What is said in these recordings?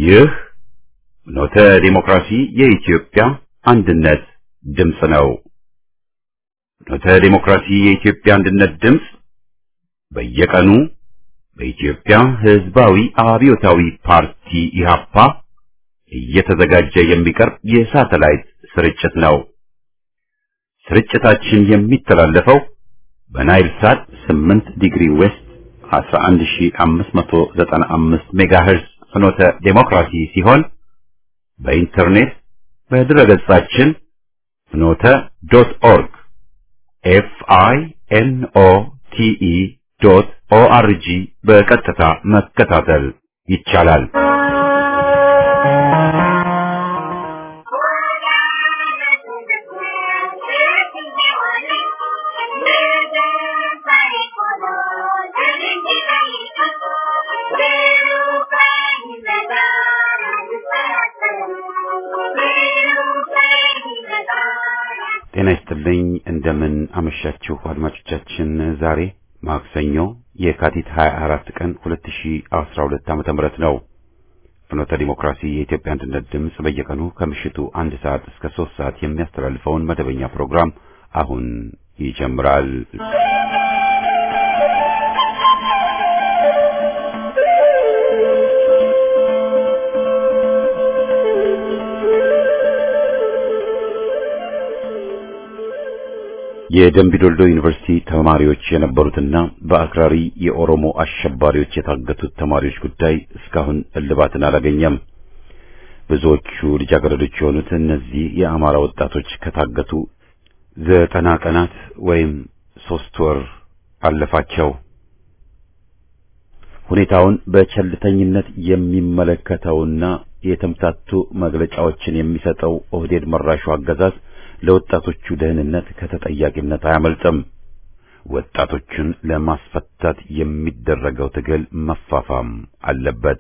ይህ ኖተ ዲሞክራሲ የኢትዮጵያ አንድነት ድምፅ ነው። ኖተ ዲሞክራሲ የኢትዮጵያ አንድነት ድምፅ በየቀኑ በኢትዮጵያ ሕዝባዊ አብዮታዊ ፓርቲ ኢህአፓ እየተዘጋጀ የሚቀርብ የሳተላይት ስርጭት ነው። ስርጭታችን የሚተላለፈው በናይል ሳት 8 ዲግሪ ዌስት 11595 ሜጋሄርዝ ፍኖተ ዴሞክራሲ ሲሆን በኢንተርኔት በድረገጻችን ፍኖተ ዶት ኦርግ ኤፍ አይ ኤን ኦ ቲ ኢ ዶት ኦ አር ጂ በቀጥታ መከታተል ይቻላል። ጤና ይስጥልኝ። እንደምን አመሻችሁ አድማጮቻችን። ዛሬ ማክሰኞ የካቲት 24 ቀን 2012 ዓመተ ምህረት ነው። ፍኖተ ዲሞክራሲ የኢትዮጵያ አንድነት ድምፅ በየቀኑ ከምሽቱ አንድ ሰዓት እስከ ሶስት ሰዓት የሚያስተላልፈውን መደበኛ ፕሮግራም አሁን ይጀምራል። የደምቢዶልዶ ዩኒቨርሲቲ ተማሪዎች የነበሩትና በአክራሪ የኦሮሞ አሸባሪዎች የታገቱት ተማሪዎች ጉዳይ እስካሁን እልባትን አላገኘም። ብዙዎቹ ልጃገረዶች የሆኑት እነዚህ የአማራ ወጣቶች ከታገቱ ዘጠና ቀናት ወይም ሶስት ወር አለፋቸው። ሁኔታውን በቸልተኝነት የሚመለከተውና የተምታቱ መግለጫዎችን የሚሰጠው ኦህዴድ መራሹ አገዛዝ ለወጣቶቹ ደህንነት ከተጠያቂነት አያመልጥም። ወጣቶቹን ለማስፈታት የሚደረገው ትግል መፋፋም አለበት።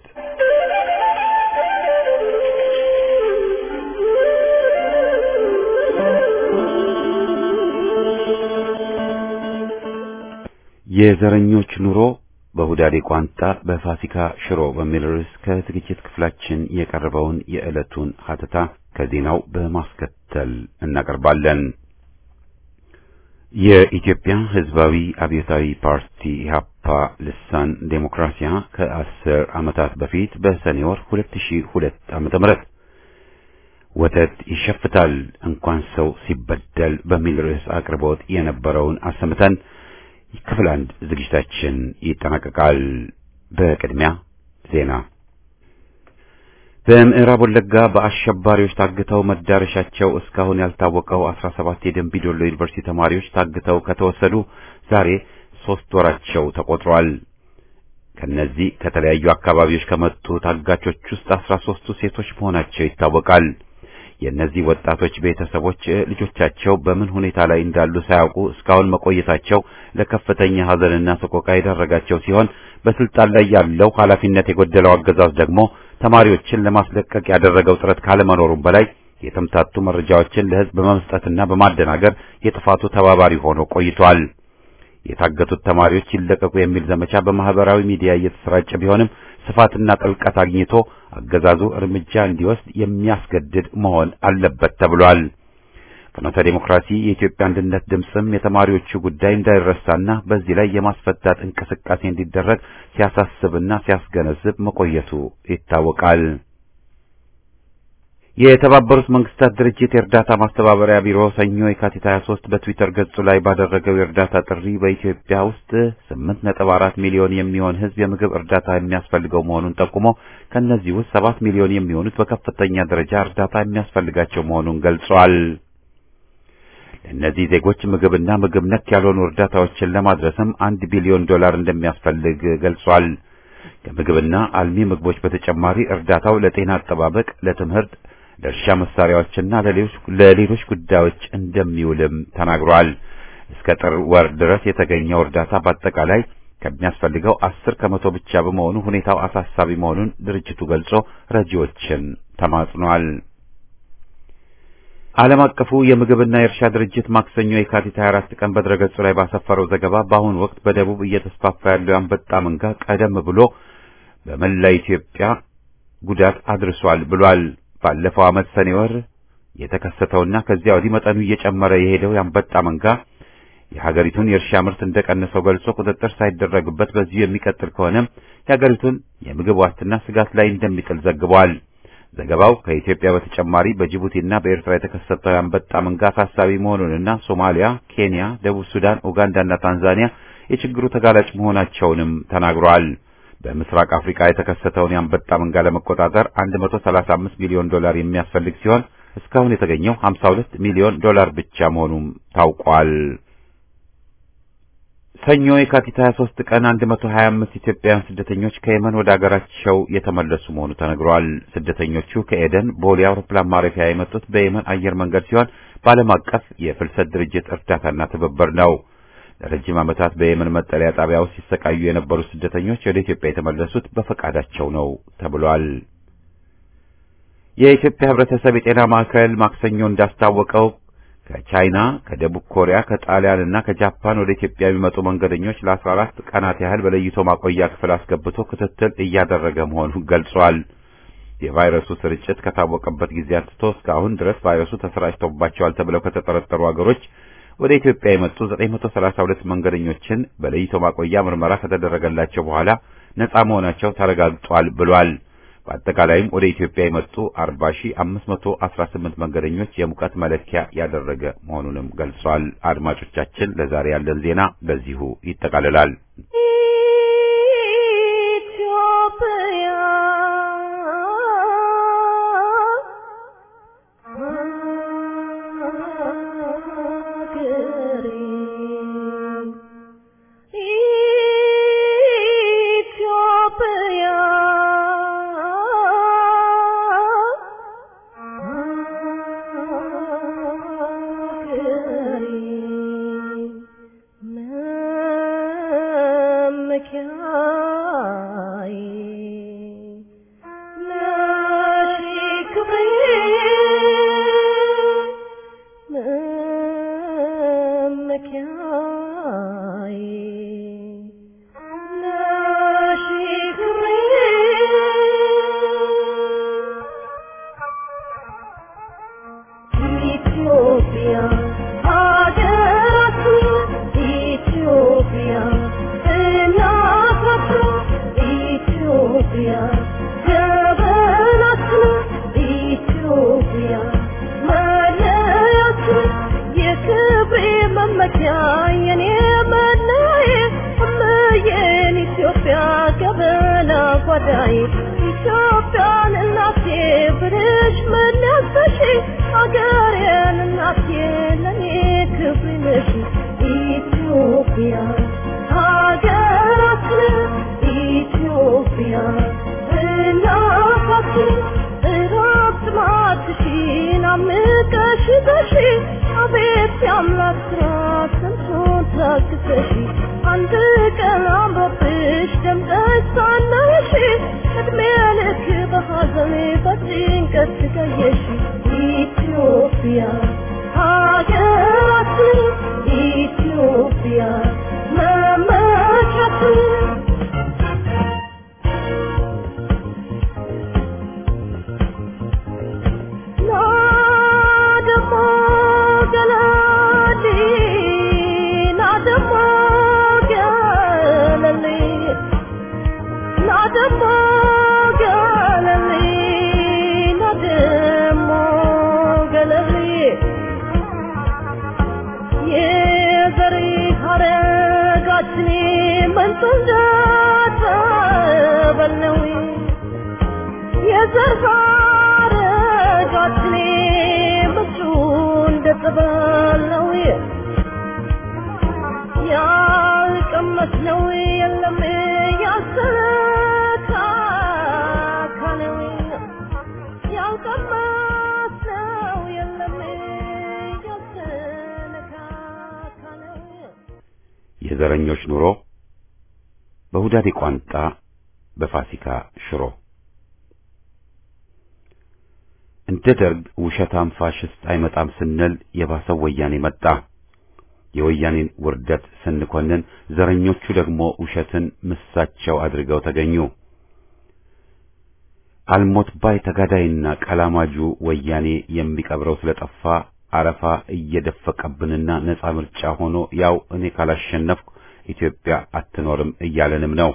የዘረኞች ኑሮ በሁዳዴ ቋንጣ በፋሲካ ሽሮ በሚል ርዕስ ከዝግጅት ክፍላችን የቀረበውን የዕለቱን ሀተታ ከዜናው በማስከተል እናቀርባለን። የኢትዮጵያ ሕዝባዊ አብዮታዊ ፓርቲ ኢህአፓ ልሳን ዴሞክራሲያ ከአስር ዓመታት በፊት በሰኔ ወር 2002 ዓመተ ምህረት ወተት ይሸፍታል እንኳን ሰው ሲበደል በሚል ርዕስ አቅርቦት የነበረውን አሰምተን ክፍል አንድ ዝግጅታችን ይጠናቀቃል። በቅድሚያ ዜና። በምዕራብ ወለጋ በአሸባሪዎች ታግተው መዳረሻቸው እስካሁን ያልታወቀው 17 የደንቢዶሎ ዩኒቨርሲቲ ተማሪዎች ታግተው ከተወሰዱ ዛሬ ሶስት ወራቸው ተቆጥሯል። ከነዚህ ከተለያዩ አካባቢዎች ከመጡ ታጋቾች ውስጥ 13ቱ ሴቶች መሆናቸው ይታወቃል። የእነዚህ ወጣቶች ቤተሰቦች ልጆቻቸው በምን ሁኔታ ላይ እንዳሉ ሳያውቁ እስካሁን መቆየታቸው ለከፍተኛ ሐዘንና ሰቆቃ የዳረጋቸው ሲሆን በስልጣን ላይ ያለው ኃላፊነት የጎደለው አገዛዝ ደግሞ ተማሪዎችን ለማስለቀቅ ያደረገው ጥረት ካለመኖሩም በላይ የተምታቱ መረጃዎችን ለሕዝብ በመስጠትና በማደናገር የጥፋቱ ተባባሪ ሆኖ ቆይቷል። የታገቱት ተማሪዎች ይለቀቁ የሚል ዘመቻ በማህበራዊ ሚዲያ እየተሰራጨ ቢሆንም ስፋትና ጥልቀት አግኝቶ አገዛዙ እርምጃ እንዲወስድ የሚያስገድድ መሆን አለበት ተብሏል። ፍኖተ ዴሞክራሲ የኢትዮጵያ አንድነት ድምፅም የተማሪዎቹ ጉዳይ እንዳይረሳና በዚህ ላይ የማስፈታት እንቅስቃሴ እንዲደረግ ሲያሳስብና ሲያስገነዝብ መቆየቱ ይታወቃል። የተባበሩት መንግስታት ድርጅት የእርዳታ ማስተባበሪያ ቢሮ ሰኞ የካቲት 23 በትዊተር ገጹ ላይ ባደረገው የእርዳታ ጥሪ በኢትዮጵያ ውስጥ 8.4 ሚሊዮን የሚሆን ሕዝብ የምግብ እርዳታ የሚያስፈልገው መሆኑን ጠቁሞ ከነዚህ ውስጥ 7 ሚሊዮን የሚሆኑት በከፍተኛ ደረጃ እርዳታ የሚያስፈልጋቸው መሆኑን ገልጿል። ለእነዚህ ዜጎች ምግብና ምግብ ነክ ያልሆኑ እርዳታዎችን ለማድረስም አንድ ቢሊዮን ዶላር እንደሚያስፈልግ ገልጿል። ከምግብና አልሚ ምግቦች በተጨማሪ እርዳታው ለጤና አጠባበቅ፣ ለትምህርት ለእርሻ መሳሪያዎችና ለሌሎች ጉዳዮች እንደሚውልም ተናግሯል። እስከ ጥር ወር ድረስ የተገኘው እርዳታ በአጠቃላይ ከሚያስፈልገው አስር ከመቶ ብቻ በመሆኑ ሁኔታው አሳሳቢ መሆኑን ድርጅቱ ገልጾ ረጂዎችን ተማጽኗል። ዓለም አቀፉ የምግብና የእርሻ ድርጅት ማክሰኞ የካቲት 24 ቀን በድረገጹ ላይ ባሰፈረው ዘገባ በአሁኑ ወቅት በደቡብ እየተስፋፋ ያለው የአንበጣ መንጋ ቀደም ብሎ በመላ ኢትዮጵያ ጉዳት አድርሷል ብሏል። ባለፈው ዓመት ሰኔ ወር የተከሰተውና ከዚያ ወዲህ መጠኑ እየጨመረ የሄደው የአንበጣ መንጋ የሀገሪቱን የእርሻ ምርት እንደቀነሰው ገልጾ ቁጥጥር ሳይደረግበት በዚሁ የሚቀጥል ከሆነ የሀገሪቱን የምግብ ዋስትና ስጋት ላይ እንደሚጥል ዘግቧል። ዘገባው ከኢትዮጵያ በተጨማሪ በጅቡቲና በኤርትራ የተከሰተው የአንበጣ መንጋ አሳሳቢ መሆኑንና ሶማሊያ፣ ኬንያ፣ ደቡብ ሱዳን፣ ኡጋንዳና ታንዛኒያ የችግሩ ተጋላጭ መሆናቸውንም ተናግሯል። በምስራቅ አፍሪካ የተከሰተውን የአንበጣ መንጋ ለመቆጣጠር 135 ሚሊዮን ዶላር የሚያስፈልግ ሲሆን እስካሁን የተገኘው 52 ሚሊዮን ዶላር ብቻ መሆኑም ታውቋል። ሰኞ የካቲት 23 ቀን 125 ኢትዮጵያውያን ስደተኞች ከየመን ወደ አገራቸው የተመለሱ መሆኑ ተነግሯል። ስደተኞቹ ከኤደን ቦሌ አውሮፕላን ማረፊያ የመጡት በየመን አየር መንገድ ሲሆን በዓለም አቀፍ የፍልሰት ድርጅት እርዳታና ትብብር ነው። ለረጅም ዓመታት በየመን መጠለያ ጣቢያ ውስጥ ሲሰቃዩ የነበሩ ስደተኞች ወደ ኢትዮጵያ የተመለሱት በፈቃዳቸው ነው ተብሏል። የኢትዮጵያ ሕብረተሰብ የጤና ማዕከል ማክሰኞ እንዳስታወቀው ከቻይና፣ ከደቡብ ኮሪያ፣ ከጣሊያን እና ከጃፓን ወደ ኢትዮጵያ የሚመጡ መንገደኞች ለ14 ቀናት ያህል በለይቶ ማቆያ ክፍል አስገብቶ ክትትል እያደረገ መሆኑን ገልጿል። የቫይረሱ ስርጭት ከታወቀበት ጊዜ አንስቶ እስካሁን ድረስ ቫይረሱ ተሰራጭቶባቸዋል ተብለው ከተጠረጠሩ አገሮች ወደ ኢትዮጵያ የመጡ 932 መንገደኞችን በለይቶ ማቆያ ምርመራ ከተደረገላቸው በኋላ ነፃ መሆናቸው ተረጋግጧል ብሏል። በአጠቃላይም ወደ ኢትዮጵያ የመጡ 40518 መንገደኞች የሙቀት መለኪያ ያደረገ መሆኑንም ገልጿል። አድማጮቻችን፣ ለዛሬ ያለን ዜና በዚሁ ይጠቃልላል። የዘረኞች ኑሮ በሁዳዴ ቋንጣ በፋሲካ ሽሮ እንደ ደርግ ውሸታም ፋሽስት አይመጣም ስንል የባሰው ወያኔ መጣ። የወያኔን ውርደት ስንኮንን ዘረኞቹ ደግሞ ውሸትን ምሳቸው አድርገው ተገኙ። አልሞት ባይ ተጋዳይና ቀላማጁ ወያኔ የሚቀብረው ስለጠፋ አረፋ እየደፈቀብንና ነጻ ምርጫ ሆኖ ያው እኔ ካላሸነፍኩ ኢትዮጵያ አትኖርም እያለንም ነው።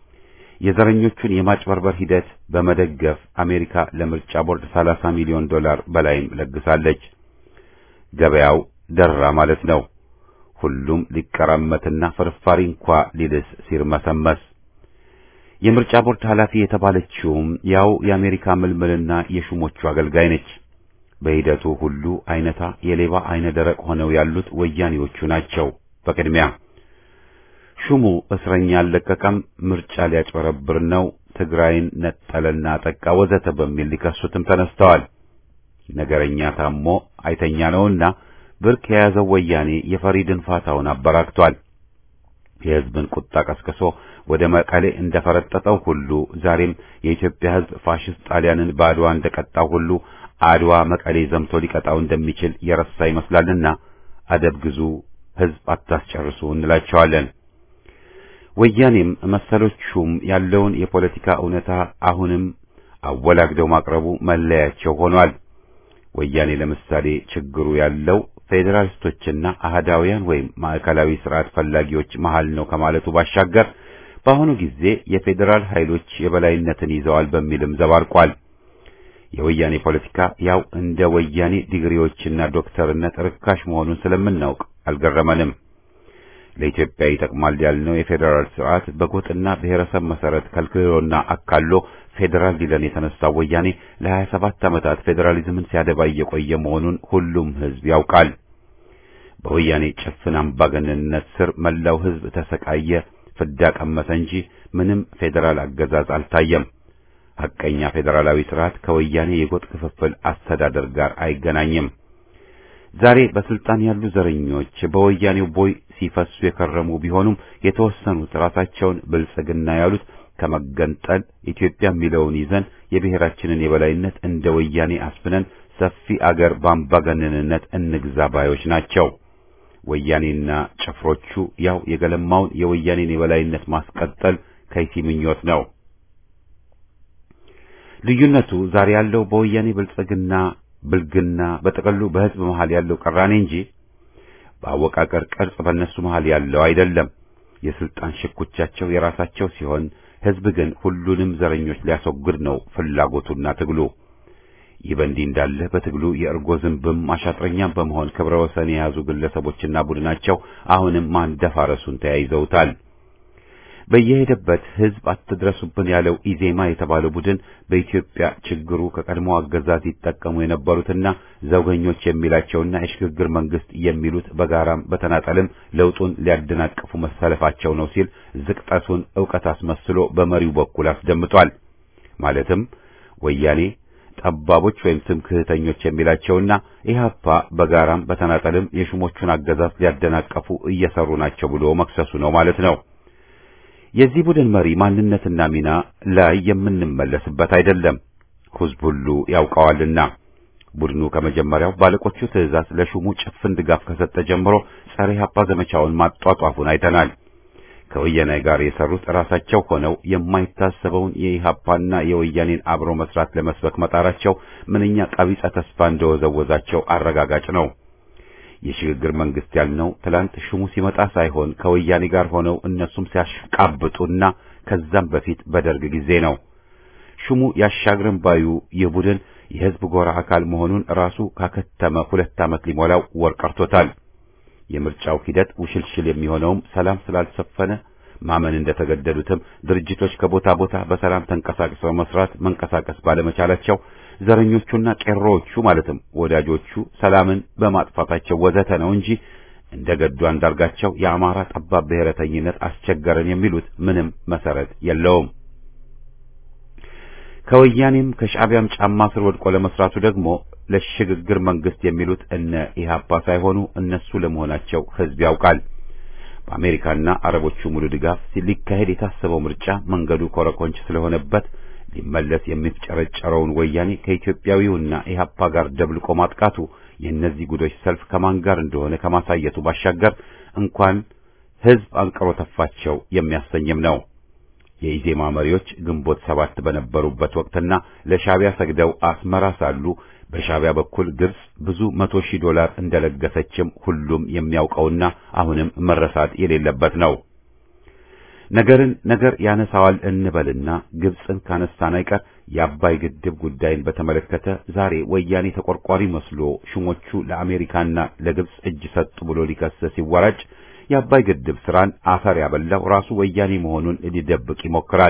የዘረኞቹን የማጭበርበር ሂደት በመደገፍ አሜሪካ ለምርጫ ቦርድ 30 ሚሊዮን ዶላር በላይም ለግሳለች። ገበያው ደራ ማለት ነው። ሁሉም ሊቀራመትና ፍርፋሪ እንኳ ሊልስ ሲርመሰመስ የምርጫ ቦርድ ኃላፊ የተባለችውም ያው የአሜሪካ ምልምልና የሹሞቹ አገልጋይ ነች። በሂደቱ ሁሉ አይነታ የሌባ አይነ ደረቅ ሆነው ያሉት ወያኔዎቹ ናቸው። በቅድሚያ ሹሙ እስረኛ አልለቀቀም፣ ምርጫ ሊያጭበረብር ነው፣ ትግራይን ነጠለና አጠቃ ወዘተ በሚል ሊከሱትም ተነስተዋል። ነገረኛ ታሞ አይተኛ ነውና ብርክ የያዘው ወያኔ የፈሪ ድንፋታውን አበራክቷል። የሕዝብን ቁጣ ቀስቅሶ ወደ መቀሌ እንደፈረጠጠው ሁሉ ዛሬም የኢትዮጵያ ሕዝብ ፋሽስት ጣሊያንን በአድዋ እንደቀጣው ሁሉ አድዋ መቀሌ ዘምቶ ሊቀጣው እንደሚችል የረሳ ይመስላልና አደብ ግዙ፣ ሕዝብ አታስጨርሱ እንላቸዋለን። ወያኔም መሰሎቹም ያለውን የፖለቲካ እውነታ አሁንም አወላግደው ማቅረቡ መለያቸው ሆኗል። ወያኔ ለምሳሌ ችግሩ ያለው ፌዴራሊስቶችና አህዳውያን ወይም ማዕከላዊ ስርዓት ፈላጊዎች መሃል ነው ከማለቱ ባሻገር በአሁኑ ጊዜ የፌዴራል ኃይሎች የበላይነትን ይዘዋል በሚልም ዘባርቋል። የወያኔ ፖለቲካ ያው እንደ ወያኔ ዲግሪዎችና ዶክተርነት ርካሽ መሆኑን ስለምናውቅ አልገረመንም። ለኢትዮጵያ ይጠቅማል ያልነው የፌዴራል ስርዓት በጎጥና ብሔረሰብ መሰረት ከልክሎና አካሎ ፌዴራል ሊለን የተነሳው ወያኔ ለሀያ ሰባት ዓመታት ፌዴራሊዝምን ሲያደባ የቆየ መሆኑን ሁሉም ሕዝብ ያውቃል። በወያኔ ጭፍን አምባገነንነት ስር መላው ሕዝብ ተሰቃየ፣ ፍዳ ቀመሰ እንጂ ምንም ፌዴራል አገዛዝ አልታየም። ሐቀኛ ፌዴራላዊ ስርዓት ከወያኔ የጎጥ ክፍፍል አስተዳደር ጋር አይገናኝም። ዛሬ በስልጣን ያሉ ዘረኞች በወያኔው ቦይ ሲፈሱ የከረሙ ቢሆኑም የተወሰኑት ራሳቸውን ብልጽግና ያሉት ከመገንጠል ኢትዮጵያ የሚለውን ይዘን የብሔራችንን የበላይነት እንደ ወያኔ አስፍነን ሰፊ አገር በአምባገነንነት እንግዛ ባዮች ናቸው። ወያኔና ጭፍሮቹ ያው የገለማውን የወያኔን የበላይነት ማስቀጠል ከይሲ ምኞት ነው። ልዩነቱ ዛሬ ያለው በወያኔ ብልጽግና ብልግና በጥቅሉ በሕዝብ መሃል ያለው ቅራኔ እንጂ በአወቃቀር ቅርጽ በእነሱ መሃል ያለው አይደለም። የስልጣን ሽኩቻቸው የራሳቸው ሲሆን ሕዝብ ግን ሁሉንም ዘረኞች ሊያስወግድ ነው ፍላጎቱና ትግሉ። ይህ በእንዲህ እንዳለ በትግሉ የእርጎ ዝንብም አሻጥረኛም በመሆን ክብረ ወሰን የያዙ ግለሰቦችና ቡድናቸው አሁንም ማንደፋረሱን ተያይዘውታል። በየሄደበት ሕዝብ አትድረሱብን ያለው ኢዜማ የተባለው ቡድን በኢትዮጵያ ችግሩ ከቀድሞ አገዛዝ ይጠቀሙ የነበሩትና ዘውገኞች የሚላቸውና የሽግግር መንግስት የሚሉት በጋራም በተናጠልም ለውጡን ሊያደናቅፉ መሰለፋቸው ነው ሲል ዝቅጠቱን ዕውቀት አስመስሎ በመሪው በኩል አስደምጧል። ማለትም ወያኔ ጠባቦች ወይም ትምክህተኞች የሚላቸውና ኢህአፓ በጋራም በተናጠልም የሹሞቹን አገዛዝ ሊያደናቀፉ እየሰሩ ናቸው ብሎ መክሰሱ ነው ማለት ነው። የዚህ ቡድን መሪ ማንነትና ሚና ላይ የምንመለስበት አይደለም፣ ሕዝብ ሁሉ ያውቀዋልና። ቡድኑ ከመጀመሪያው ባለቆቹ ትዕዛዝ ለሹሙ ጭፍን ድጋፍ ከሰጠ ጀምሮ ጸረ ኢህአፓ ዘመቻውን ማጧጧፉን አይተናል። ከወያኔ ጋር የሰሩት ራሳቸው ሆነው የማይታሰበውን የኢህአፓና የወያኔን አብሮ መስራት ለመስበክ መጣራቸው ምንኛ ቀቢጸ ተስፋ እንደወዘወዛቸው አረጋጋጭ ነው። የሽግግር መንግስት ያልነው ትላንት ሹሙ ሲመጣ ሳይሆን ከወያኔ ጋር ሆነው እነሱም ሲያሽቃብጡና ከዛም በፊት በደርግ ጊዜ ነው። ሹሙ ያሻግረን ባዩ ይህ ቡድን የህዝብ ጎራ አካል መሆኑን ራሱ ካከተመ ሁለት ዓመት ሊሞላው ወር ቀርቶታል። የምርጫው ሂደት ውሽልሽል የሚሆነውም ሰላም ስላልሰፈነ ማመን እንደተገደዱትም ድርጅቶች ከቦታ ቦታ በሰላም ተንቀሳቅሰው መስራት መንቀሳቀስ ባለመቻላቸው ዘረኞቹና ቄሮዎቹ ማለትም ወዳጆቹ ሰላምን በማጥፋታቸው ወዘተ ነው እንጂ እንደ ገዱ አንዳርጋቸው የአማራ ጠባብ ብሔረተኝነት አስቸገረን የሚሉት ምንም መሰረት የለውም። ከወያኔም ከሻዕቢያም ጫማ ስር ወድቆ ለመስራቱ ደግሞ ለሽግግር መንግስት የሚሉት እነ ኢህአፓ ሳይሆኑ እነሱ ለመሆናቸው ህዝብ ያውቃል። በአሜሪካና አረቦቹ ሙሉ ድጋፍ ሊካሄድ የታሰበው ምርጫ መንገዱ ኮረኮንች ስለሆነበት ሊመለስ የሚፍጨረጨረውን ወያኔ ከኢትዮጵያዊውና ኢህአፓ ጋር ደብልቆ ማጥቃቱ የእነዚህ ጉዶች ሰልፍ ከማን ጋር እንደሆነ ከማሳየቱ ባሻገር እንኳን ህዝብ አንቅሮ ተፋቸው የሚያሰኝም ነው። የኢዜማ መሪዎች ግንቦት ሰባት በነበሩበት ወቅትና ለሻዕቢያ ሰግደው አስመራ ሳሉ በሻዕቢያ በኩል ግብጽ ብዙ መቶ ሺህ ዶላር እንደለገሰችም ሁሉም የሚያውቀውና አሁንም መረሳት የሌለበት ነው። ነገርን ነገር ያነሳዋል እንበልና ግብጽን ካነሳን አይቀር የአባይ ግድብ ጉዳይን በተመለከተ ዛሬ ወያኔ ተቆርቋሪ መስሎ ሹሞቹ ለአሜሪካና ለግብጽ እጅ ሰጡ ብሎ ሊከስ ሲወራጭ የአባይ ግድብ ስራን አፈር ያበላው ራሱ ወያኔ መሆኑን ሊደብቅ ይሞክራል።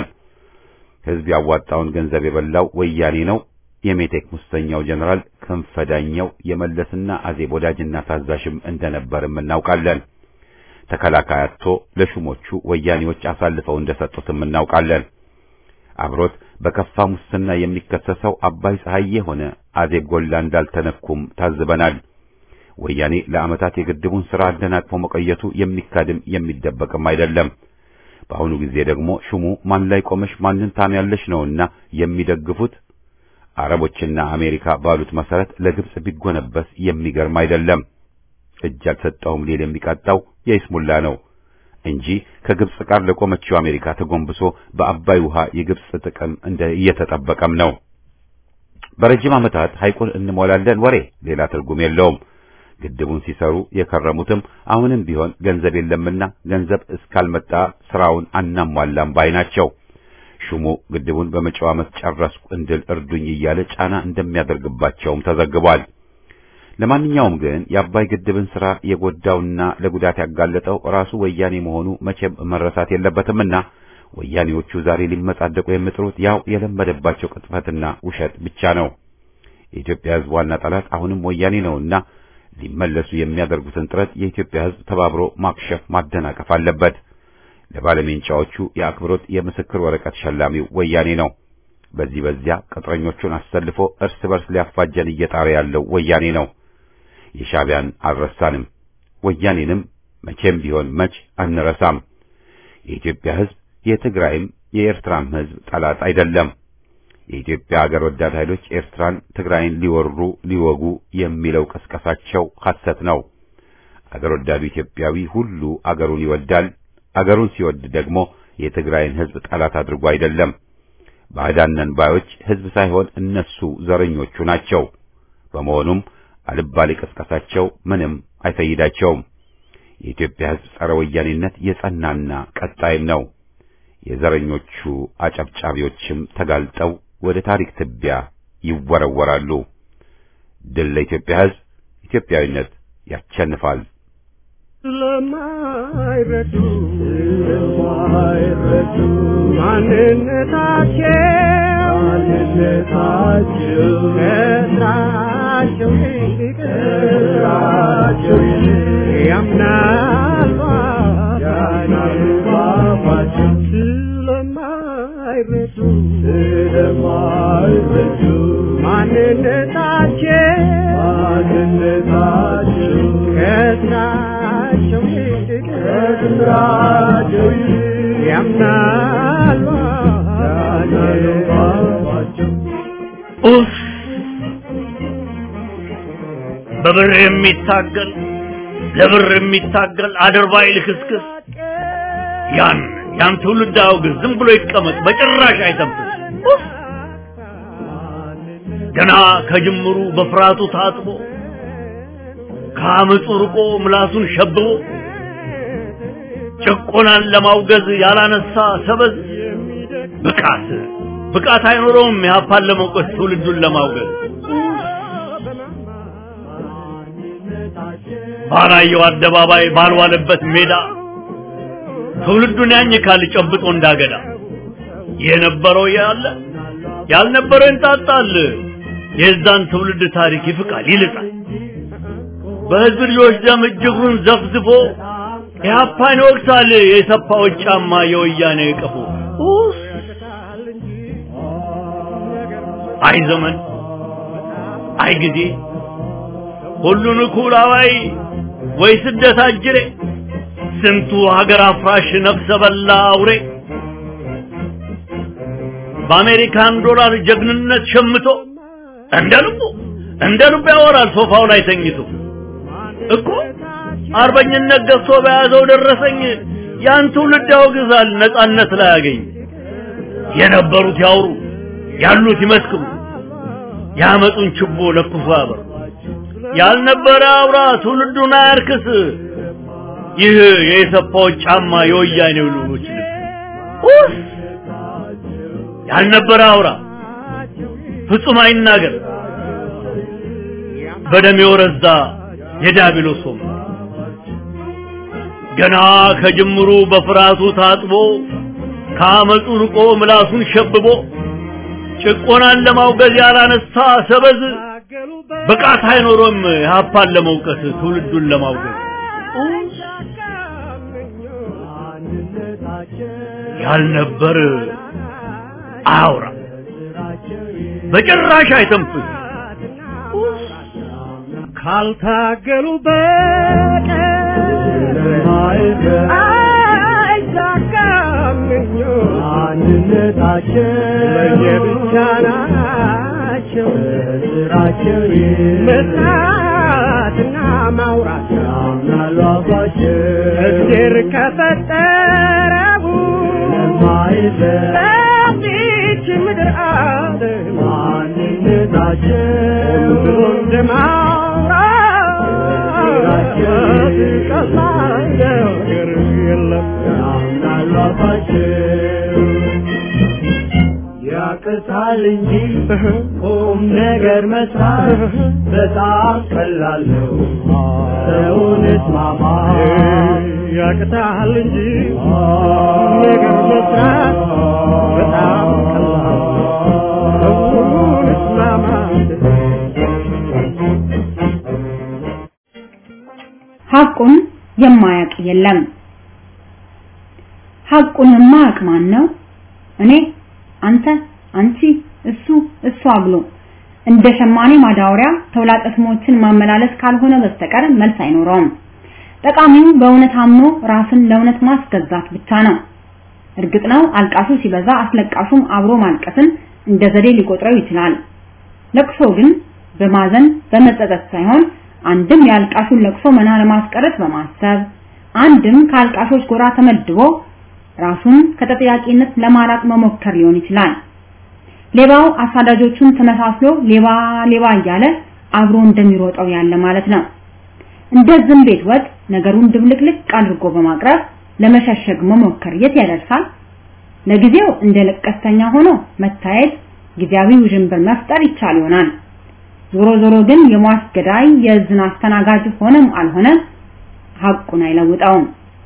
ሕዝብ ያዋጣውን ገንዘብ የበላው ወያኔ ነው። የሜቴክ ሙሰኛው ጀነራል ክንፈዳኛው የመለስና አዜብ ወዳጅና ታዛዥም እንደነበርም እናውቃለን። ተከላካይ አጥቶ ለሹሞቹ ወያኔዎች አሳልፈው እንደሰጡትም እናውቃለን። አብሮት በከፋ ሙስና የሚከሰሰው አባይ ፀሐዬ ሆነ አዜብ ጎላ እንዳልተነኩም ታዝበናል። ወያኔ ለዓመታት የግድቡን ሥራ አደናቅፎ መቆየቱ የሚካድም የሚደበቅም አይደለም። በአሁኑ ጊዜ ደግሞ ሹሙ ማን ላይ ቆመሽ ማንን ታምያለሽ ነውና የሚደግፉት አረቦችና አሜሪካ ባሉት መሰረት ለግብጽ ቢጎነበስ የሚገርም አይደለም። እጅ አልሰጠውም ሊል የሚቃጣው የይስሙላ ነው እንጂ ከግብጽ ጋር ለቆመችው አሜሪካ ተጎንብሶ በአባይ ውሃ የግብጽ ጥቅም እንደ እየተጠበቀም ነው። በረጅም ዓመታት ሐይቁን እንሞላለን ወሬ ሌላ ትርጉም የለውም። ግድቡን ሲሰሩ የከረሙትም አሁንም ቢሆን ገንዘብ የለምና ገንዘብ እስካልመጣ ስራውን አናሟላም ባይ ናቸው። ሹሙ ግድቡን በመጪው ዓመት ጨረስኩ እንድል እርዱኝ እያለ ጫና እንደሚያደርግባቸውም ተዘግቧል። ለማንኛውም ግን የአባይ ግድብን ስራ የጎዳውና ለጉዳት ያጋለጠው ራሱ ወያኔ መሆኑ መቼም መረሳት የለበትምና ወያኔዎቹ ዛሬ ሊመጻደቁ የሚጥሩት ያው የለመደባቸው ቅጥፈትና ውሸት ብቻ ነው። የኢትዮጵያ ሕዝብ ዋና ጠላት አሁንም ወያኔ ነውና ሊመለሱ የሚያደርጉትን ጥረት የኢትዮጵያ ሕዝብ ተባብሮ ማክሸፍ ማደናቀፍ አለበት። ለባለሜንጫዎቹ የአክብሮት የምስክር ወረቀት ሸላሚው ወያኔ ነው። በዚህ በዚያ ቅጥረኞቹን አሰልፎ እርስ በርስ ሊያፋጀን እየጣረ ያለው ወያኔ ነው። የሻዕቢያን አልረሳንም፣ ወያኔንም መቼም ቢሆን መች አንረሳም። የኢትዮጵያ ሕዝብ የትግራይም የኤርትራም ሕዝብ ጠላት አይደለም። የኢትዮጵያ አገር ወዳድ ኃይሎች ኤርትራን፣ ትግራይን ሊወሩ ሊወጉ የሚለው ቀስቀሳቸው ሐሰት ነው። አገር ወዳዱ ኢትዮጵያዊ ሁሉ አገሩን ይወዳል። አገሩን ሲወድ ደግሞ የትግራይን ሕዝብ ጠላት አድርጎ አይደለም። ባዕዳን ነን ባዮች ሕዝብ ሳይሆን እነሱ ዘረኞቹ ናቸው። በመሆኑም አልባሌ ቀስቀሳቸው ምንም አይፈይዳቸውም። የኢትዮጵያ ሕዝብ ጸረ ወያኔነት የጸናና ቀጣይም ነው። የዘረኞቹ አጨብጫቢዎችም ተጋልጠው ወደ ታሪክ ትቢያ ይወረወራሉ። ድል ለኢትዮጵያ ሕዝብ! ኢትዮጵያዊነት ያሸንፋል። ስለማይረዱ ስለማይረዱ ማንነታቸው ማንነታቸው ከስራቸው ይልቅ ከስራቸው ይልቅ ያምናሉ ያምናሉ ባባቸው ስለማይረዱ ስለማይረዱ ማንነታቸው ማንነታቸው ከስራቸው ይልቅ ከስራቸው ይልቅ ያምናሉ ያምናሉ ባባቸው ኡፍ! በብር የሚታገል ለብር የሚታገል አድርባይ ልክስክስ ያን ያን ትውልድ አውግዝ፣ ዝም ብሎ ይቀመጥ፣ በጭራሽ አይተንፍስ። ኡፍ! ገና ከጅምሩ በፍርሃቱ ታጥቦ ከአመፁ ርቆ ምላሱን ሸብቦ ጭቆናን ለማውገዝ ያላነሳ ሰበዝ ብቃት ብቃት አይኖረውም ያፓን ለመውቀስ ትውልዱን ለማውገዝ ባላየው አደባባይ ባልዋለበት ሜዳ ትውልዱን ያኝካል ጨብጦ እንዳገዳ የነበረው ያለ ያልነበረው ይንጣጣል የዛን ትውልድ ታሪክ ይፍቃል ይልጣል በህዝብ ልጆች ደም እጅጉን ዘፍዝፎ ኢህአፓን ይወቅሳል የሰፋዎች ጫማ የወያኔ ቀፎ ኡፍ! አይ ዘመን አይ ጊዜ ሁሉን እኩል አዋይ ወይ ስደት አጅሬ ስንቱ ሀገር አፍራሽ ነፍሰ በላ አውሬ በአሜሪካን ዶላር ጀግንነት ሸምቶ እንደ ልቡ እንደ ልቡ ያወራል ሶፋው ላይ ተኝቶ እኮ አርበኝነት ገዝቶ በያዘው ደረሰኝ ያን ትውልድ ያወግዛል ነጻነት ላይ ያገኝ የነበሩት ያውሩ ያሉት ይመስክሩ ያመጡን ችቦ ለኩሶ ያበሩ ያልነበረ አውራ ትውልዱን አያርክስ ይህ የኢሰፓዎች ጫማ የወያኔው ልጆች ልብስ ያልነበረ አውራ ፍጹም አይናገር በደም የወረዛ የዲያብሎስ ወንበር ገና ከጅምሩ በፍርሃቱ ታጥቦ ከአመፁ ርቆ ምላሱን ሸብቦ ጭቆናን ለማውገዝ ያላነሳ ሰበዝ ብቃት አይኖሮም ሀፓን ለመውቀስ ትውልዱን ለማውገዝ ያልነበር አያውራ በጭራሽ አይተንፍስ ካልታገሉ በቀር አይሳካም አንድነታቸው ለየብቻ ናቸው ስራቸው መስራትና ማውራት ያምናሉ አባቸው እግዜር ከፈጠረው ለማይበት በዚች ምድር ዓለም አንድነታቸው ብሎ እንደማውራት ቀላል ነገር የለም ያምናሉ አባቸው ያቅታል እንጂ ቁም ነገር መስራት በጣም ቀላል ነው። ሰውን እስማማ ያቅታል እንጂ ነገር መስራት በጣም ቀላል ነው። ሰውን እስማማት ሐቁን የማያውቅ የለም። ሐቁን የማያውቅ ማን ነው? እኔ፣ አንተ፣ አንቺ፣ እሱ፣ እሷ ብሎ እንደ ሸማኔ ማዳወሪያ ተውላጠ ስሞችን ማመላለስ ካልሆነ በስተቀር መልስ አይኖረውም። ጠቃሚው በእውነት አምኖ ራስን ለእውነት ማስገዛት ብቻ ነው። እርግጥ ነው አልቃሹ ሲበዛ አስለቃሹም አብሮ ማልቀስን እንደ ዘዴ ሊቆጥረው ይችላል። ለቅሶ ግን በማዘን በመጸጸት ሳይሆን አንድም የአልቃሹን ለቅሶ መና ለማስቀረት በማሰብ አንድም ከአልቃሾች ጎራ ተመድቦ ራሱን ከተጠያቂነት ለማራቅ መሞከር ሊሆን ይችላል። ሌባው አሳዳጆቹን ተመሳስሎ ሌባ ሌባ እያለ አብሮ እንደሚሮጠው ያለ ማለት ነው። እንደ ዝም ቤት ወጥ ነገሩን ድብልቅልቅ አድርጎ በማቅረብ ለመሸሸግ መሞከር የት ያደርሳል? ለጊዜው እንደ ለቀስተኛ ሆኖ መታየት ጊዜያዊ ውዥንብር መፍጠር ይቻል ይሆናል። ዞሮ ዞሮ ግን የሟች ገዳይ የዝን አስተናጋጅ ሆነም አልሆነ ሐቁን አይለውጠውም።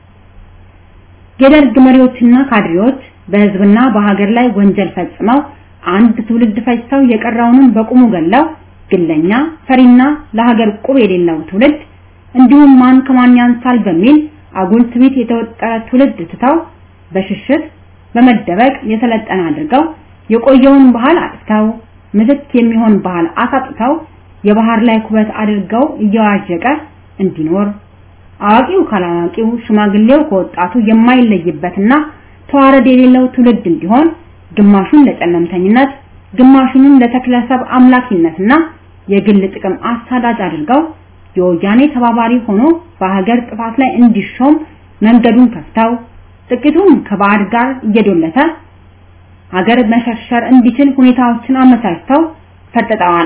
የደርግ መሪዎችና ካድሬዎች በህዝብና በሀገር ላይ ወንጀል ፈጽመው አንድ ትውልድ ፈጅተው የቀረውንም በቁሙ ገለው ግለኛ ፈሪና ለሀገር ቁብ የሌለው ትውልድ እንዲሁም ማን ከማን ያንሳል በሚል አጉል ትዕቢት የተወጠረ ትውልድ ትተው በሽሽት በመደበቅ የሰለጠነ አድርገው የቆየውን ባህል አጥፍተው ምትክ የሚሆን ባህል አሳጥተው የባህር ላይ ኩበት አድርገው እየዋዠቀ እንዲኖር አዋቂው ካላዋቂው ሽማግሌው ከወጣቱ የማይለይበትና ተዋረድ የሌለው ትውልድ እንዲሆን ግማሹን ለጨለምተኝነት ግማሹንም ለተክለሰብ አምላኪነትና የግል ጥቅም አሳዳጅ አድርገው የወያኔ ተባባሪ ሆኖ በሀገር ጥፋት ላይ እንዲሾም መንገዱን ከፍተው ጥቂቱም ከባዕድ ጋር እየዶለተ ሀገር መሸርሸር እንዲችል ሁኔታዎችን አመቻችተው ፈጥጠዋል።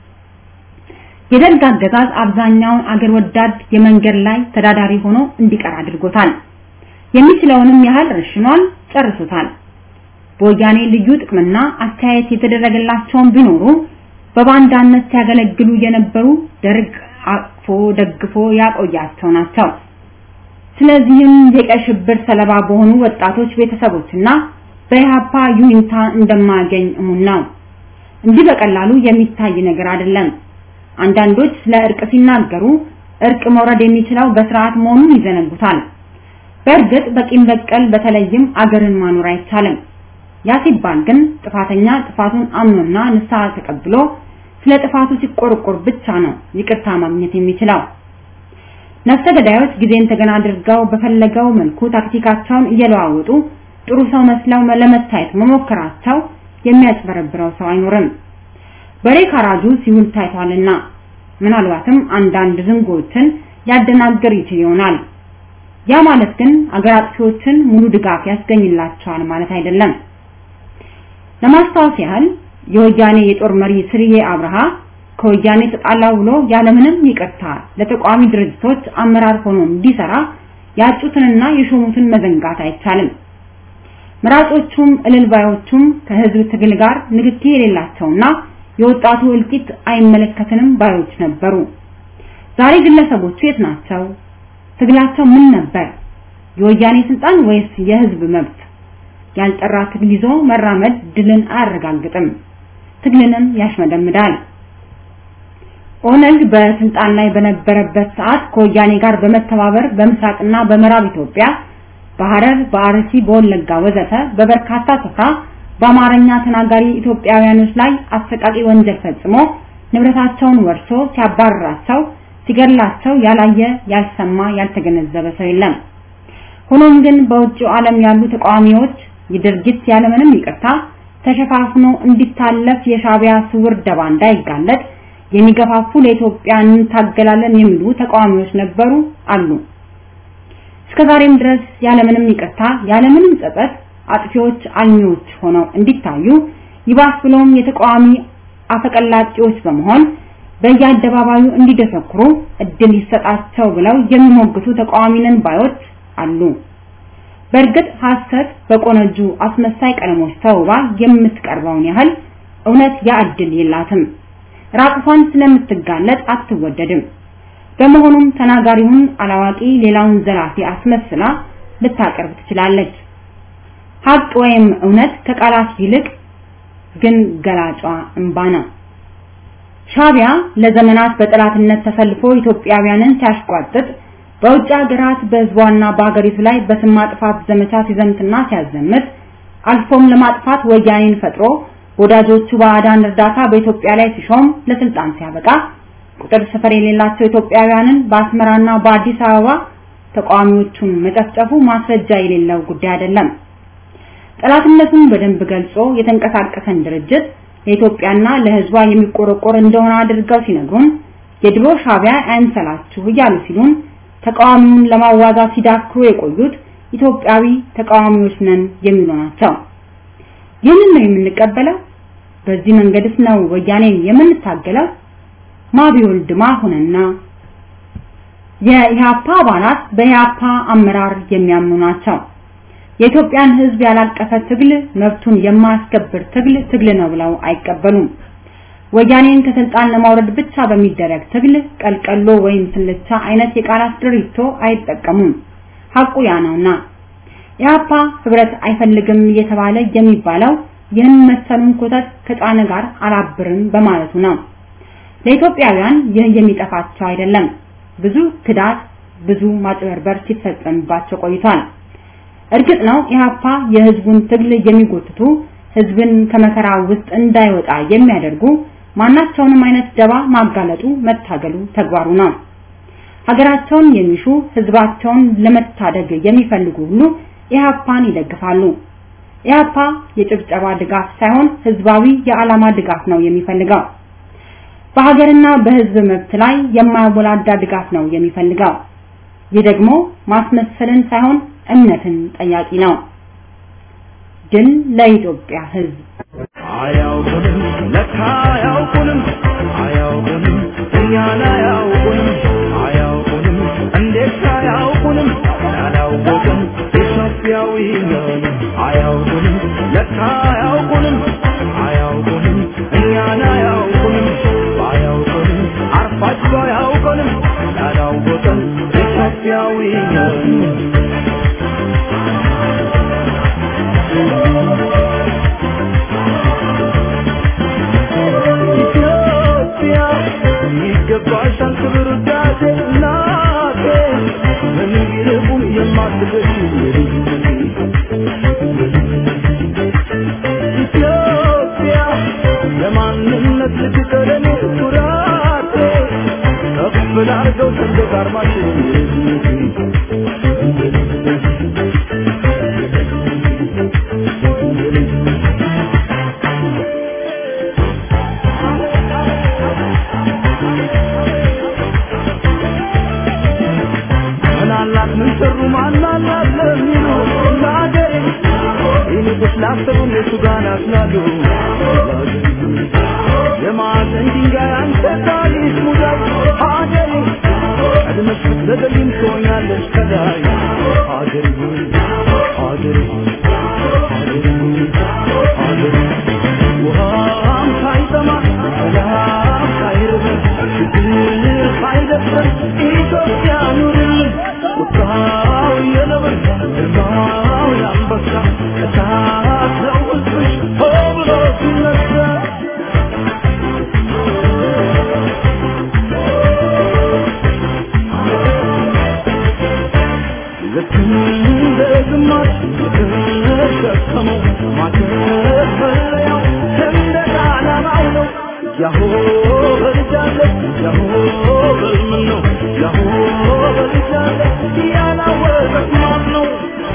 የደርግ አገዛዝ አብዛኛውን አገር ወዳድ የመንገድ ላይ ተዳዳሪ ሆኖ እንዲቀር አድርጎታል። የሚችለውንም ያህል ረሽኗል፣ ጨርሶታል። በወያኔ ልዩ ጥቅምና አስተያየት የተደረገላቸውን ቢኖሩ በባንዳነት ሲያገለግሉ የነበሩ ደርግ አቅፎ ደግፎ ያቆያቸው ናቸው። ስለዚህም የቀይ ሽብር ሰለባ በሆኑ ወጣቶች ቤተሰቦችና በኢህአፓ ዩኒታ እንደማያገኝ እሙን ነው። እንዲህ በቀላሉ የሚታይ ነገር አይደለም። አንዳንዶች ስለ እርቅ ሲናገሩ እርቅ መውረድ የሚችለው በስርዓት መሆኑን ይዘነጉታል። በእርግጥ በቂም በቀል በተለይም አገርን ማኖር አይቻልም። ያ ሲባል ግን ጥፋተኛ ጥፋቱን አምኖና ንስሐ ተቀብሎ ስለ ጥፋቱ ሲቆርቆር ብቻ ነው ይቅርታ ማግኘት የሚችለው። ነፍሰ ገዳዮች ጊዜን ተገና አድርገው በፈለገው መልኩ ታክቲካቸውን እየለዋወጡ ጥሩ ሰው መስለው ለመታየት መሞከራቸው የሚያጭበረብረው ሰው አይኖርም። በሬ ካራጁ ሲውል ታይቷልና ምናልባትም አንዳንድ ዝንጎችን ያደናግር ይችል ይሆናል። ያ ማለት ግን አገር አጥፊዎችን ሙሉ ድጋፍ ያስገኝላቸዋል ማለት አይደለም። ለማስታወስ ያህል የወያኔ የጦር መሪ ስርዬ አብርሃ ከወያኔ ተጣላው ብሎ ያለምንም ይቅርታ ለተቋሚ ድርጅቶች አመራር ሆኖ እንዲሰራ ያጩትንና የሾሙትን መዘንጋት አይቻልም። መራጮቹም እልልባዮቹም ከህዝብ ትግል ጋር ንክኪ የሌላቸውና የወጣቱ እልቂት አይመለከትንም ባዮች ነበሩ። ዛሬ ግለሰቦቹ የት ናቸው? ትግላቸው ምን ነበር? የወያኔ ስልጣን ወይስ የህዝብ መብት? ያልጠራ ትግል ይዞ መራመድ ድልን አያረጋግጥም፣ ትግልንም ያሽመደምዳል። ኦነግ በስልጣን ላይ በነበረበት ሰዓት ከወያኔ ጋር በመተባበር በምስራቅና በምዕራብ ኢትዮጵያ በሐረር፣ በአርሲ፣ በወለጋ ወዘተ በበርካታ ስፍራ በአማርኛ ተናጋሪ ኢትዮጵያውያኖች ላይ አሰቃቂ ወንጀል ፈጽሞ ንብረታቸውን ወርሶ ሲያባርራቸው፣ ሲገድላቸው ያላየ፣ ያልሰማ፣ ያልተገነዘበ ሰው የለም። ሆኖም ግን በውጭው ዓለም ያሉ ተቃዋሚዎች የድርጊት ያለምንም ይቅርታ ተሸፋፍኖ እንዲታለፍ የሻቢያ ስውር ደባ እንዳይጋለጥ የሚገፋፉ ለኢትዮጵያ እንታገላለን የሚሉ ተቃዋሚዎች ነበሩ አሉ። እስከዛሬም ድረስ ያለምንም ይቅርታ ያለምንም ጸጸት አጥፊዎች አልሚዎች ሆነው እንዲታዩ ይባስ ብለውም የተቃዋሚ አፈቀላጤዎች በመሆን በየአደባባዩ እንዲደሰኩሩ እድል ይሰጣቸው ብለው የሚሞግቱ ተቃዋሚንን ባዮች አሉ። በእርግጥ ሐሰት በቆነጁ አስመሳይ ቀለሞች ተውባ የምትቀርበውን ያህል እውነት ያ እድል የላትም። ራቁቷን ስለምትጋለጥ አትወደድም። በመሆኑም ተናጋሪውን አላዋቂ ሌላውን ዘላፊ አስመስላ ልታቀርብ ትችላለች። ሀቅ ወይም እውነት ከቃላት ይልቅ ግን ገላጯ እንባ ነው። ሻቢያ ለዘመናት በጠላትነት ተሰልፎ ኢትዮጵያውያንን ሲያሽቋጥጥ በውጭ ሀገራት በህዝቧና በሀገሪቱ ላይ በስም ማጥፋት ዘመቻ ሲዘምትና ሲያዘምት አልፎም ለማጥፋት ወያኔን ፈጥሮ ወዳጆቹ ባዕዳን እርዳታ በኢትዮጵያ ላይ ሲሾም ለስልጣን ሲያበቃ ቁጥር ስፍር የሌላቸው ኢትዮጵያውያንን በአስመራና በአዲስ አበባ ተቃዋሚዎቹን መጨፍጨፉ ማስረጃ የሌለው ጉዳይ አይደለም። ጠላትነቱን በደንብ ገልጾ የተንቀሳቀሰን ድርጅት ለኢትዮጵያና ለህዝቧ የሚቆረቆር እንደሆነ አድርገው ሲነግሩን የድሮ ሻቢያ አይንሰላችሁ እያሉ ሲሉን ተቃዋሚውን ለማዋጋት ሲዳክሩ የቆዩት ኢትዮጵያዊ ተቃዋሚዎች ነን የሚሉ ናቸው። ይህንን ነው የምንቀበለው? በዚህ መንገድስ ነው ወያኔን የምንታገለው? ማቢወልድ ማሁንና የኢህአፓ አባላት በኢህአፓ አመራር የሚያምኑ ናቸው። የኢትዮጵያን ህዝብ ያላቀፈ ትግል መብቱን የማያስከብር ትግል ትግል ነው ብለው አይቀበሉም። ወያኔን ከስልጣን ለማውረድ ብቻ በሚደረግ ትግል ቀልቀሎ ወይም ስልቻ አይነት የቃላት ድሪቶ አይጠቀሙም። ሐቁ ያ ነውና ኢህአፓ ህብረት አይፈልግም እየተባለ የሚባለው ይህን መሰሉን ኮተት ከጫነ ጋር አላብርም በማለቱ ነው። ለኢትዮጵያውያን ይህ የሚጠፋቸው አይደለም። ብዙ ክዳት፣ ብዙ ማጭበርበር ሲፈጸምባቸው ቆይቷል። እርግጥ ነው ኢህአፓ የህዝቡን ትግል የሚጎትቱ ህዝብን ከመከራ ውስጥ እንዳይወጣ የሚያደርጉ ማናቸውንም አይነት ደባ ማጋለጡ መታገሉ ተግባሩ ነው። ሀገራቸውን የሚሹ ህዝባቸውን ለመታደግ የሚፈልጉ ሁሉ ኢህአፓን ይደግፋሉ። ኢህአፓ የጭብጨባ ድጋፍ ሳይሆን ህዝባዊ የዓላማ ድጋፍ ነው የሚፈልገው። በሀገርና በህዝብ መብት ላይ የማያወላዳ ድጋፍ ነው የሚፈልገው። ይህ ደግሞ ማስመሰልን ሳይሆን እምነትን ጠያቂ ነው። ድል ለኢትዮጵያ ህዝብ። አያውቁንም ለካ አያውቁንም አያውቁንም እኛን አያውቁንም አያውቁንም እንዴት አያውቁንም ያላወቅን ኢትዮጵያዊ ነን አያውቁንም ለካ አያውቁንም አያውቁንም እኛን አያውቁንም ባያውቁንም አርፋቸው አያውቁንም ያላወቅን ኢትዮጵያዊ ነን ኢትዮጵያ ይገባሻል ክብር ውዳሴ እናቴ ምንም ይልቁም የማትገሽ ኢትዮጵያ ለማንነት ልትቀለኔ ኩራቴ ከፍ ላርገው ሰንደቅ አርማችን ምናላት ምን ሰሩ ማናላት ለሚሉ ለአገሬ ይልቁስ ላሰቡ እነሱ ጋር ናት ይመስላሉ የማዕዘን ድንጋይ አንተ ታሪክ ሙዳይ ሀገሬ ቀድመሽ ብትዘገይም ትሆኛለሽ ከላይ ሀገሬ ሆይ ሀገሬ ሆይ ሀገሬ ሆይ ሀገሬ ውሃም ሳይጠማ ሰላም ሳይርበን ችግር ሳይደፍረን ኢትዮጵያ ኑርልን ቁጣው የነብር ግርማው የአንበሳ እሳት ነው ሕዝብሽ ሆ ብሎ ሲነሳ ልክ እንደ ግማሽ የተሸከመው ማከፈለያው ሰንደቅ ዓላማው ነው። ያሆ በልጃለች ያሆ በልምን ነው ያሆ በልጃለች ያላወቀት ማን ነው?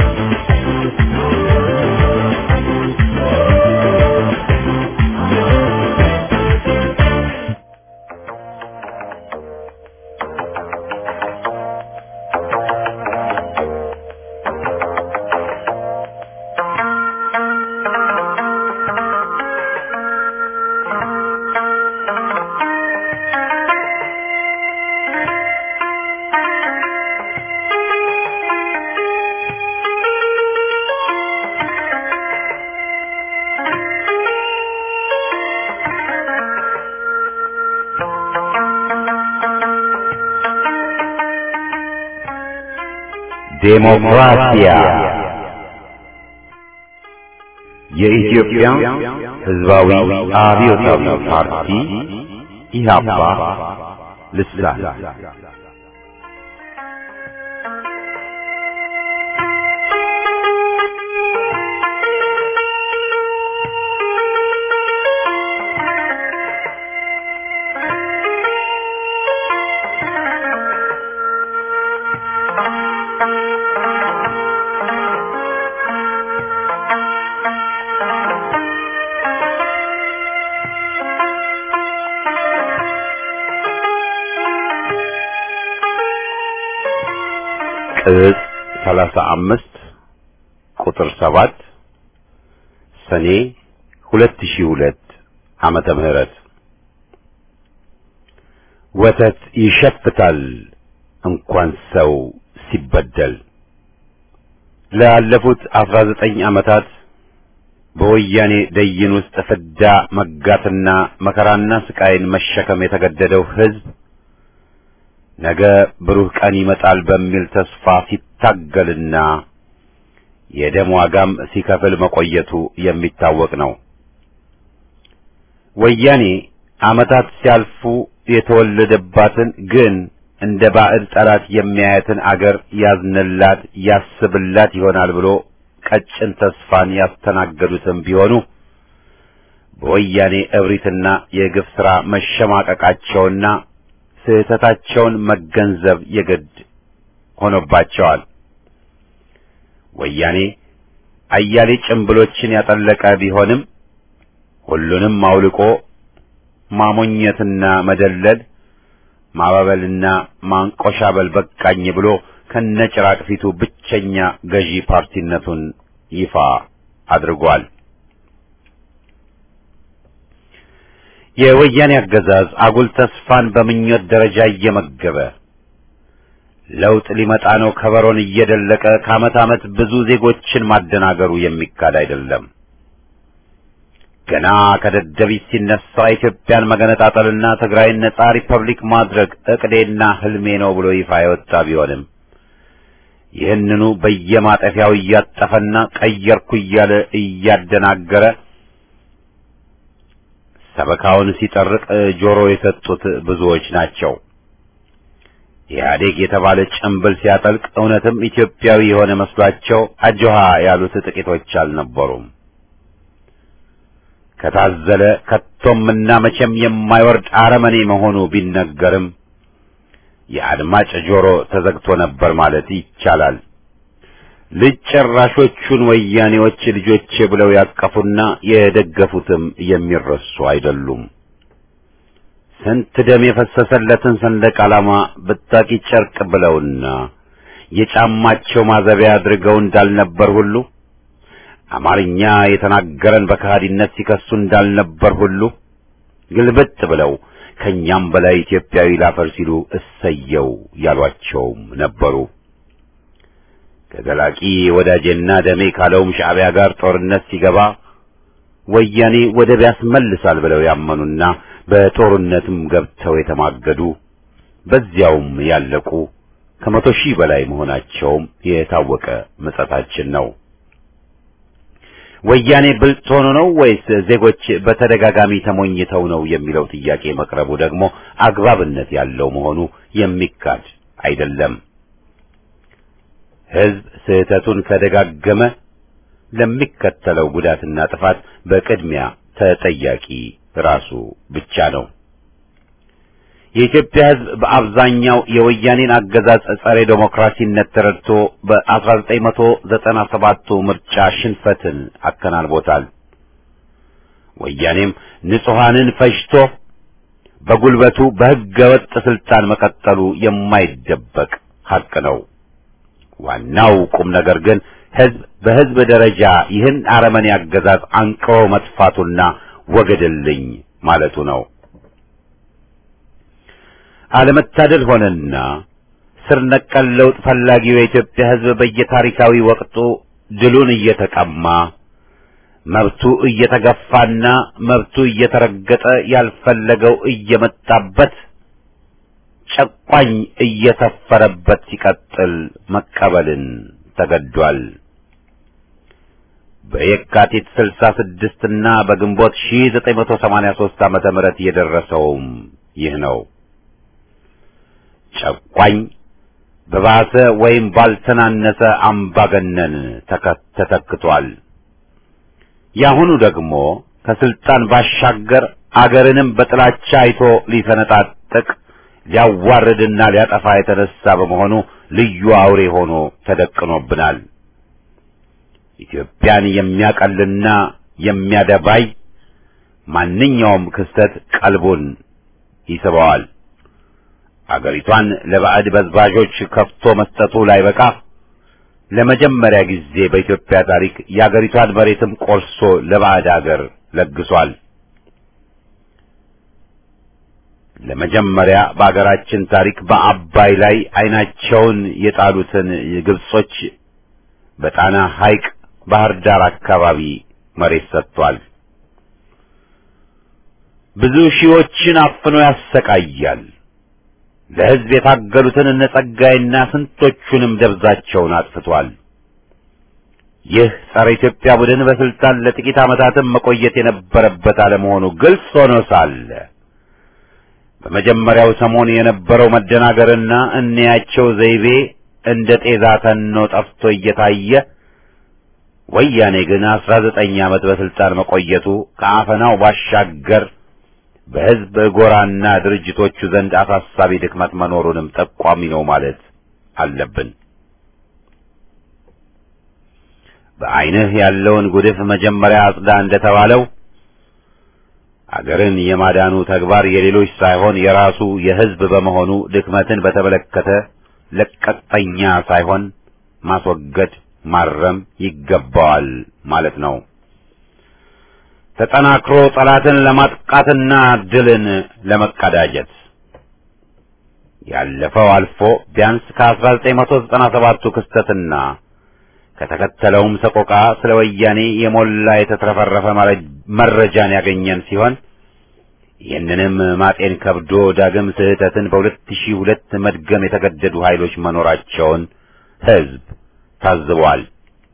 ዴሞክራሲያ የኢትዮጵያ ሕዝባዊ አብዮታዊ ፓርቲ ኢህአፓ ልሳን ቅጽ ሰላሳ አምስት ቁጥር ሰባት ሰኔ ሁለት ሺህ ሁለት ዓመተ ምህረት ወተት ይሸፍታል እንኳን ሰው ሲበደል። ላለፉት አስራ ዘጠኝ ዓመታት በወያኔ ደይን ውስጥ ፍዳ መጋትና መከራና ስቃይን መሸከም የተገደደው ሕዝብ ነገ ብሩህ ቀን ይመጣል በሚል ተስፋ ሲታገልና የደም ዋጋም ሲከፍል መቆየቱ የሚታወቅ ነው። ወያኔ ዓመታት ሲያልፉ የተወለደባትን ግን እንደ ባዕድ ጠላት የሚያያትን አገር ያዝንላት ያስብላት ይሆናል ብሎ ቀጭን ተስፋን ያስተናገዱትም ቢሆኑ በወያኔ እብሪትና የግፍ ሥራ መሸማቀቃቸውና ስህተታቸውን መገንዘብ የግድ ሆኖባቸዋል። ወያኔ አያሌ ጭምብሎችን ያጠለቀ ቢሆንም ሁሉንም አውልቆ ማሞኘትና መደለል ማባበልና ማንቆሻበል በቃኝ ብሎ ከነጭራቅ ፊቱ ብቸኛ ገዢ ፓርቲነቱን ይፋ አድርጓል። የወያኔ አገዛዝ አጉል ተስፋን በምኞት ደረጃ እየመገበ ለውጥ ሊመጣ ነው ከበሮን እየደለቀ ከዓመት ዓመት ብዙ ዜጎችን ማደናገሩ የሚካድ አይደለም። ገና ከደደቢት ሲነሳ ኢትዮጵያን መገነጣጠልና ትግራይን ነጻ ሪፐብሊክ ማድረግ እቅዴና ህልሜ ነው ብሎ ይፋ የወጣ ቢሆንም ይህንኑ በየማጠፊያው እያጠፈና ቀየርኩ እያለ እያደናገረ ሰበካውን ሲጠርቅ ጆሮ የሰጡት ብዙዎች ናቸው። ኢህአዴግ የተባለ ጭምብል ሲያጠልቅ እውነትም ኢትዮጵያዊ የሆነ መስሏቸው አጆሃ ያሉት ጥቂቶች አልነበሩም። ከታዘለ ከቶምና መቼም የማይወርድ አረመኔ መሆኑ ቢነገርም የአድማጭ ጆሮ ተዘግቶ ነበር ማለት ይቻላል። ልጅ ጨራሾቹን ወያኔዎች ልጆቼ ብለው ያቀፉና የደገፉትም የሚረሱ አይደሉም። ስንት ደም የፈሰሰለትን ሰንደቅ ዓላማ ብታቂ ጨርቅ ብለውና የጫማቸው ማዘቢያ አድርገው እንዳልነበር ሁሉ አማርኛ የተናገረን በከሃዲነት ሲከሱ እንዳልነበር ሁሉ ግልብጥ ብለው ከኛም በላይ ኢትዮጵያዊ ላፈር ሲሉ እሰየው ያሏቸውም ነበሩ። ከዘላቂ ወዳጄና ደሜ ካለውም ሻዕቢያ ጋር ጦርነት ሲገባ ወያኔ ወደብ ያስመልሳል ብለው ያመኑና በጦርነትም ገብተው የተማገዱ በዚያውም ያለቁ ከመቶ ሺህ በላይ መሆናቸውም የታወቀ ምጸታችን ነው። ወያኔ ብልጥ ሆኖ ነው ወይስ ዜጎች በተደጋጋሚ ተሞኝተው ነው የሚለው ጥያቄ መቅረቡ ደግሞ አግባብነት ያለው መሆኑ የሚካድ አይደለም። ሕዝብ ስህተቱን ከደጋገመ ለሚከተለው ጉዳትና ጥፋት በቅድሚያ ተጠያቂ ራሱ ብቻ ነው። የኢትዮጵያ ሕዝብ በአብዛኛው የወያኔን አገዛዝ ጸረ ዴሞክራሲነት ተረድቶ በ1997ቱ ምርጫ ሽንፈትን አከናንቦታል። ወያኔም ንጹሐንን ፈጅቶ በጉልበቱ በሕገ ወጥ ስልጣን መቀጠሉ የማይደበቅ ሐቅ ነው። ዋናው ቁም ነገር ግን ሕዝብ በሕዝብ ደረጃ ይህን አረመኔ አገዛዝ አንቅሮ መጥፋቱና ወገድልኝ ማለቱ ነው። አለመታደል ሆነና ስር ነቀል ለውጥ ፈላጊው የኢትዮጵያ ሕዝብ በየታሪካዊ ወቅቱ ድሉን እየተቀማ መብቱ እየተገፋና መብቱ እየተረገጠ ያልፈለገው እየመጣበት ጨቋኝ እየሰፈረበት ሲቀጥል መቀበልን ተገዷል። በየካቲት 66 እና በግንቦት 1983 ዓመተ ምህረት የደረሰውም ይህ ነው። ጨቋኝ በባሰ ወይም ባልተናነሰ አምባገነን ተተክቷል። ያሁኑ ደግሞ ከስልጣን ባሻገር አገርንም በጥላቻ አይቶ ሊሰነጣጥቅ ሊያዋርድና ሊያጠፋ የተነሳ በመሆኑ ልዩ አውሬ ሆኖ ተደቅኖብናል። ኢትዮጵያን የሚያቀልና የሚያደባይ ማንኛውም ክስተት ቀልቡን ይስበዋል። አገሪቷን ለባዕድ በዝባዦች ከፍቶ መስጠቱ ላይበቃ ለመጀመሪያ ጊዜ በኢትዮጵያ ታሪክ የአገሪቷን መሬትም ቆርሶ ለባዕድ አገር ለግሷል። ለመጀመሪያ በአገራችን ታሪክ በአባይ ላይ ዓይናቸውን የጣሉትን ግብጾች በጣና ሐይቅ ባህር ዳር አካባቢ መሬት ሰጥቷል። ብዙ ሺዎችን አፍኖ ያሰቃያል። ለሕዝብ የታገሉትን እነ ጸጋይና ስንቶቹንም ደብዛቸውን አጥፍቷል። ይህ ጸረ ኢትዮጵያ ቡድን በስልጣን ለጥቂት ዓመታትም መቆየት የነበረበት አለመሆኑ ግልጽ ሆኖ ሳለ በመጀመሪያው ሰሞን የነበረው መደናገርና እንያቸው ዘይቤ እንደ ጤዛ ተኖ ጠፍቶ እየታየ ወያኔ ግን አስራ ዘጠኝ ዓመት በስልጣን መቆየቱ ከአፈናው ባሻገር በሕዝብ ጎራና ድርጅቶቹ ዘንድ አሳሳቢ ድክመት መኖሩንም ጠቋሚ ነው ማለት አለብን። በዐይንህ ያለውን ጉድፍ መጀመሪያ አጽዳ እንደተባለው አገርን የማዳኑ ተግባር የሌሎች ሳይሆን የራሱ የሕዝብ በመሆኑ ድክመትን በተመለከተ ለቀጠኛ ሳይሆን ማስወገድ፣ ማረም ይገባዋል ማለት ነው። ተጠናክሮ ጠላትን ለማጥቃትና ድልን ለመቀዳጀት ያለፈው አልፎ ቢያንስ ከ1997ቱ ክስተትና ከተከተለውም ሰቆቃ ስለ ወያኔ የሞላ የተትረፈረፈ መረጃን ያገኘን ሲሆን ይህንንም ማጤን ከብዶ ዳግም ስህተትን በሁለት ሺህ ሁለት መድገም የተገደዱ ኃይሎች መኖራቸውን ሕዝብ ታዝቧል።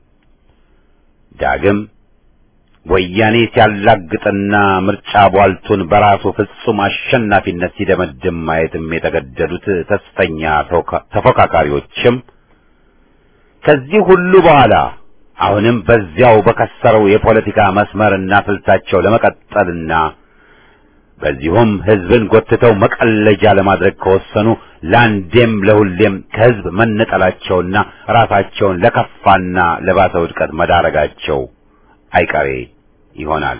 ዳግም ወያኔ ሲያላግጥና ምርጫ ቧልቱን በራሱ ፍጹም አሸናፊነት ሲደመድም ማየትም የተገደዱት ተስፈኛ ተፎካካሪዎችም ከዚህ ሁሉ በኋላ አሁንም በዚያው በከሰረው የፖለቲካ መስመርና ስልታቸው ለመቀጠልና በዚሁም ሕዝብን ጎትተው መቀለጃ ለማድረግ ከወሰኑ ለአንዴም ለሁሌም ከሕዝብ መነጠላቸውና ራሳቸውን ለከፋና ለባሰ ውድቀት መዳረጋቸው አይቀሬ ይሆናል።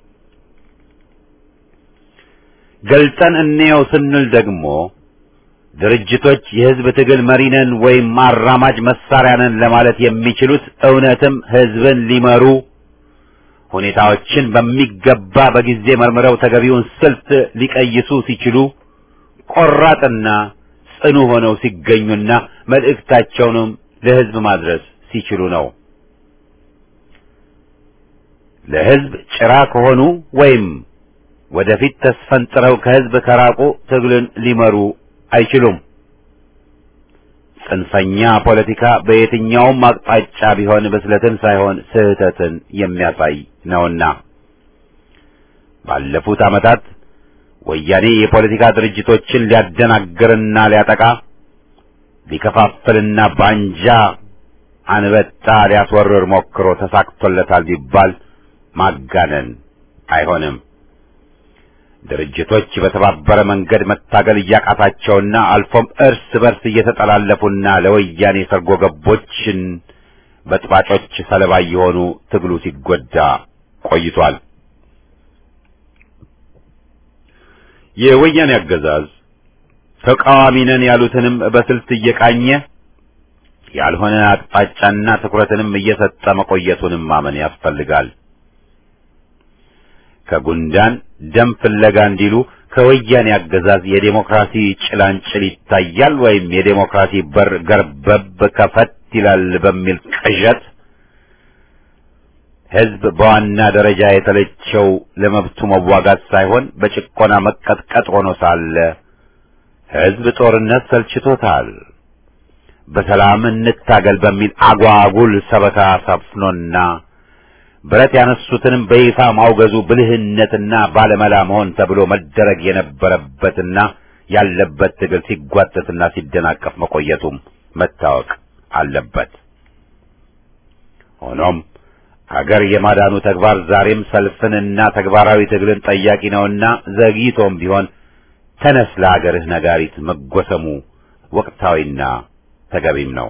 ገልጠን እንየው ስንል ደግሞ ድርጅቶች የህዝብ ትግል መሪ ነን ወይም አራማጅ መሳሪያ ነን ለማለት የሚችሉት እውነትም ህዝብን ሊመሩ ሁኔታዎችን በሚገባ በጊዜ መርምረው ተገቢውን ስልት ሊቀይሱ ሲችሉ ቆራጥና ጽኑ ሆነው ሲገኙና መልእክታቸውንም ለህዝብ ማድረስ ሲችሉ ነው። ለህዝብ ጭራ ከሆኑ ወይም ወደፊት ተስፈንጥረው ከህዝብ ከራቁ ትግልን ሊመሩ አይችሉም። ጽንፈኛ ፖለቲካ በየትኛውም አቅጣጫ ቢሆን ብስለትን ሳይሆን ስህተትን የሚያሳይ ነውና ባለፉት ዓመታት ወያኔ የፖለቲካ ድርጅቶችን ሊያደናግርና ሊያጠቃ ሊከፋፍልና ባንጃ አንበጣ ሊያስወርር ሞክሮ ተሳክቶለታል ቢባል ማጋነን አይሆንም። ድርጅቶች በተባበረ መንገድ መታገል እያቃታቸውና አልፎም እርስ በርስ እየተጠላለፉና ለወያኔ ሰርጎ ገቦችን በጥባጮች ሰለባ እየሆኑ ትግሉ ሲጎዳ ቆይቷል። የወያኔ አገዛዝ ተቃዋሚ ነን ያሉትንም በስልት እየቃኘ ያልሆነ አቅጣጫና ትኩረትንም እየሰጠ መቆየቱንም ማመን ያስፈልጋል። ከጉንዳን ደም ፍለጋ እንዲሉ ከወያኔ አገዛዝ የዴሞክራሲ ጭላንጭል ይታያል ወይም የዴሞክራሲ በር ገርበብ ከፈት ይላል በሚል ቅዠት ሕዝብ በዋና ደረጃ የተለቸው ለመብቱ መዋጋት ሳይሆን በጭቆና መቀጥቀጥ ሆኖ ሳለ ሕዝብ ጦርነት ሰልችቶታል። በሰላም እንታገል በሚል አጓጉል ሰበካ ሰፍኖና ብረት ያነሱትንም በይፋ ማውገዙ ብልህነትና ባለመላ መሆን ተብሎ መደረግ የነበረበትና ያለበት ትግል ሲጓተትና ሲደናቀፍ መቆየቱም መታወቅ አለበት። ሆኖም ሀገር የማዳኑ ተግባር ዛሬም ሰልፍንና ተግባራዊ ትግልን ጠያቂ ነውና ዘግይቶም ቢሆን ተነስ ለሀገርህ ነጋሪት መጎሰሙ ወቅታዊና ተገቢም ነው።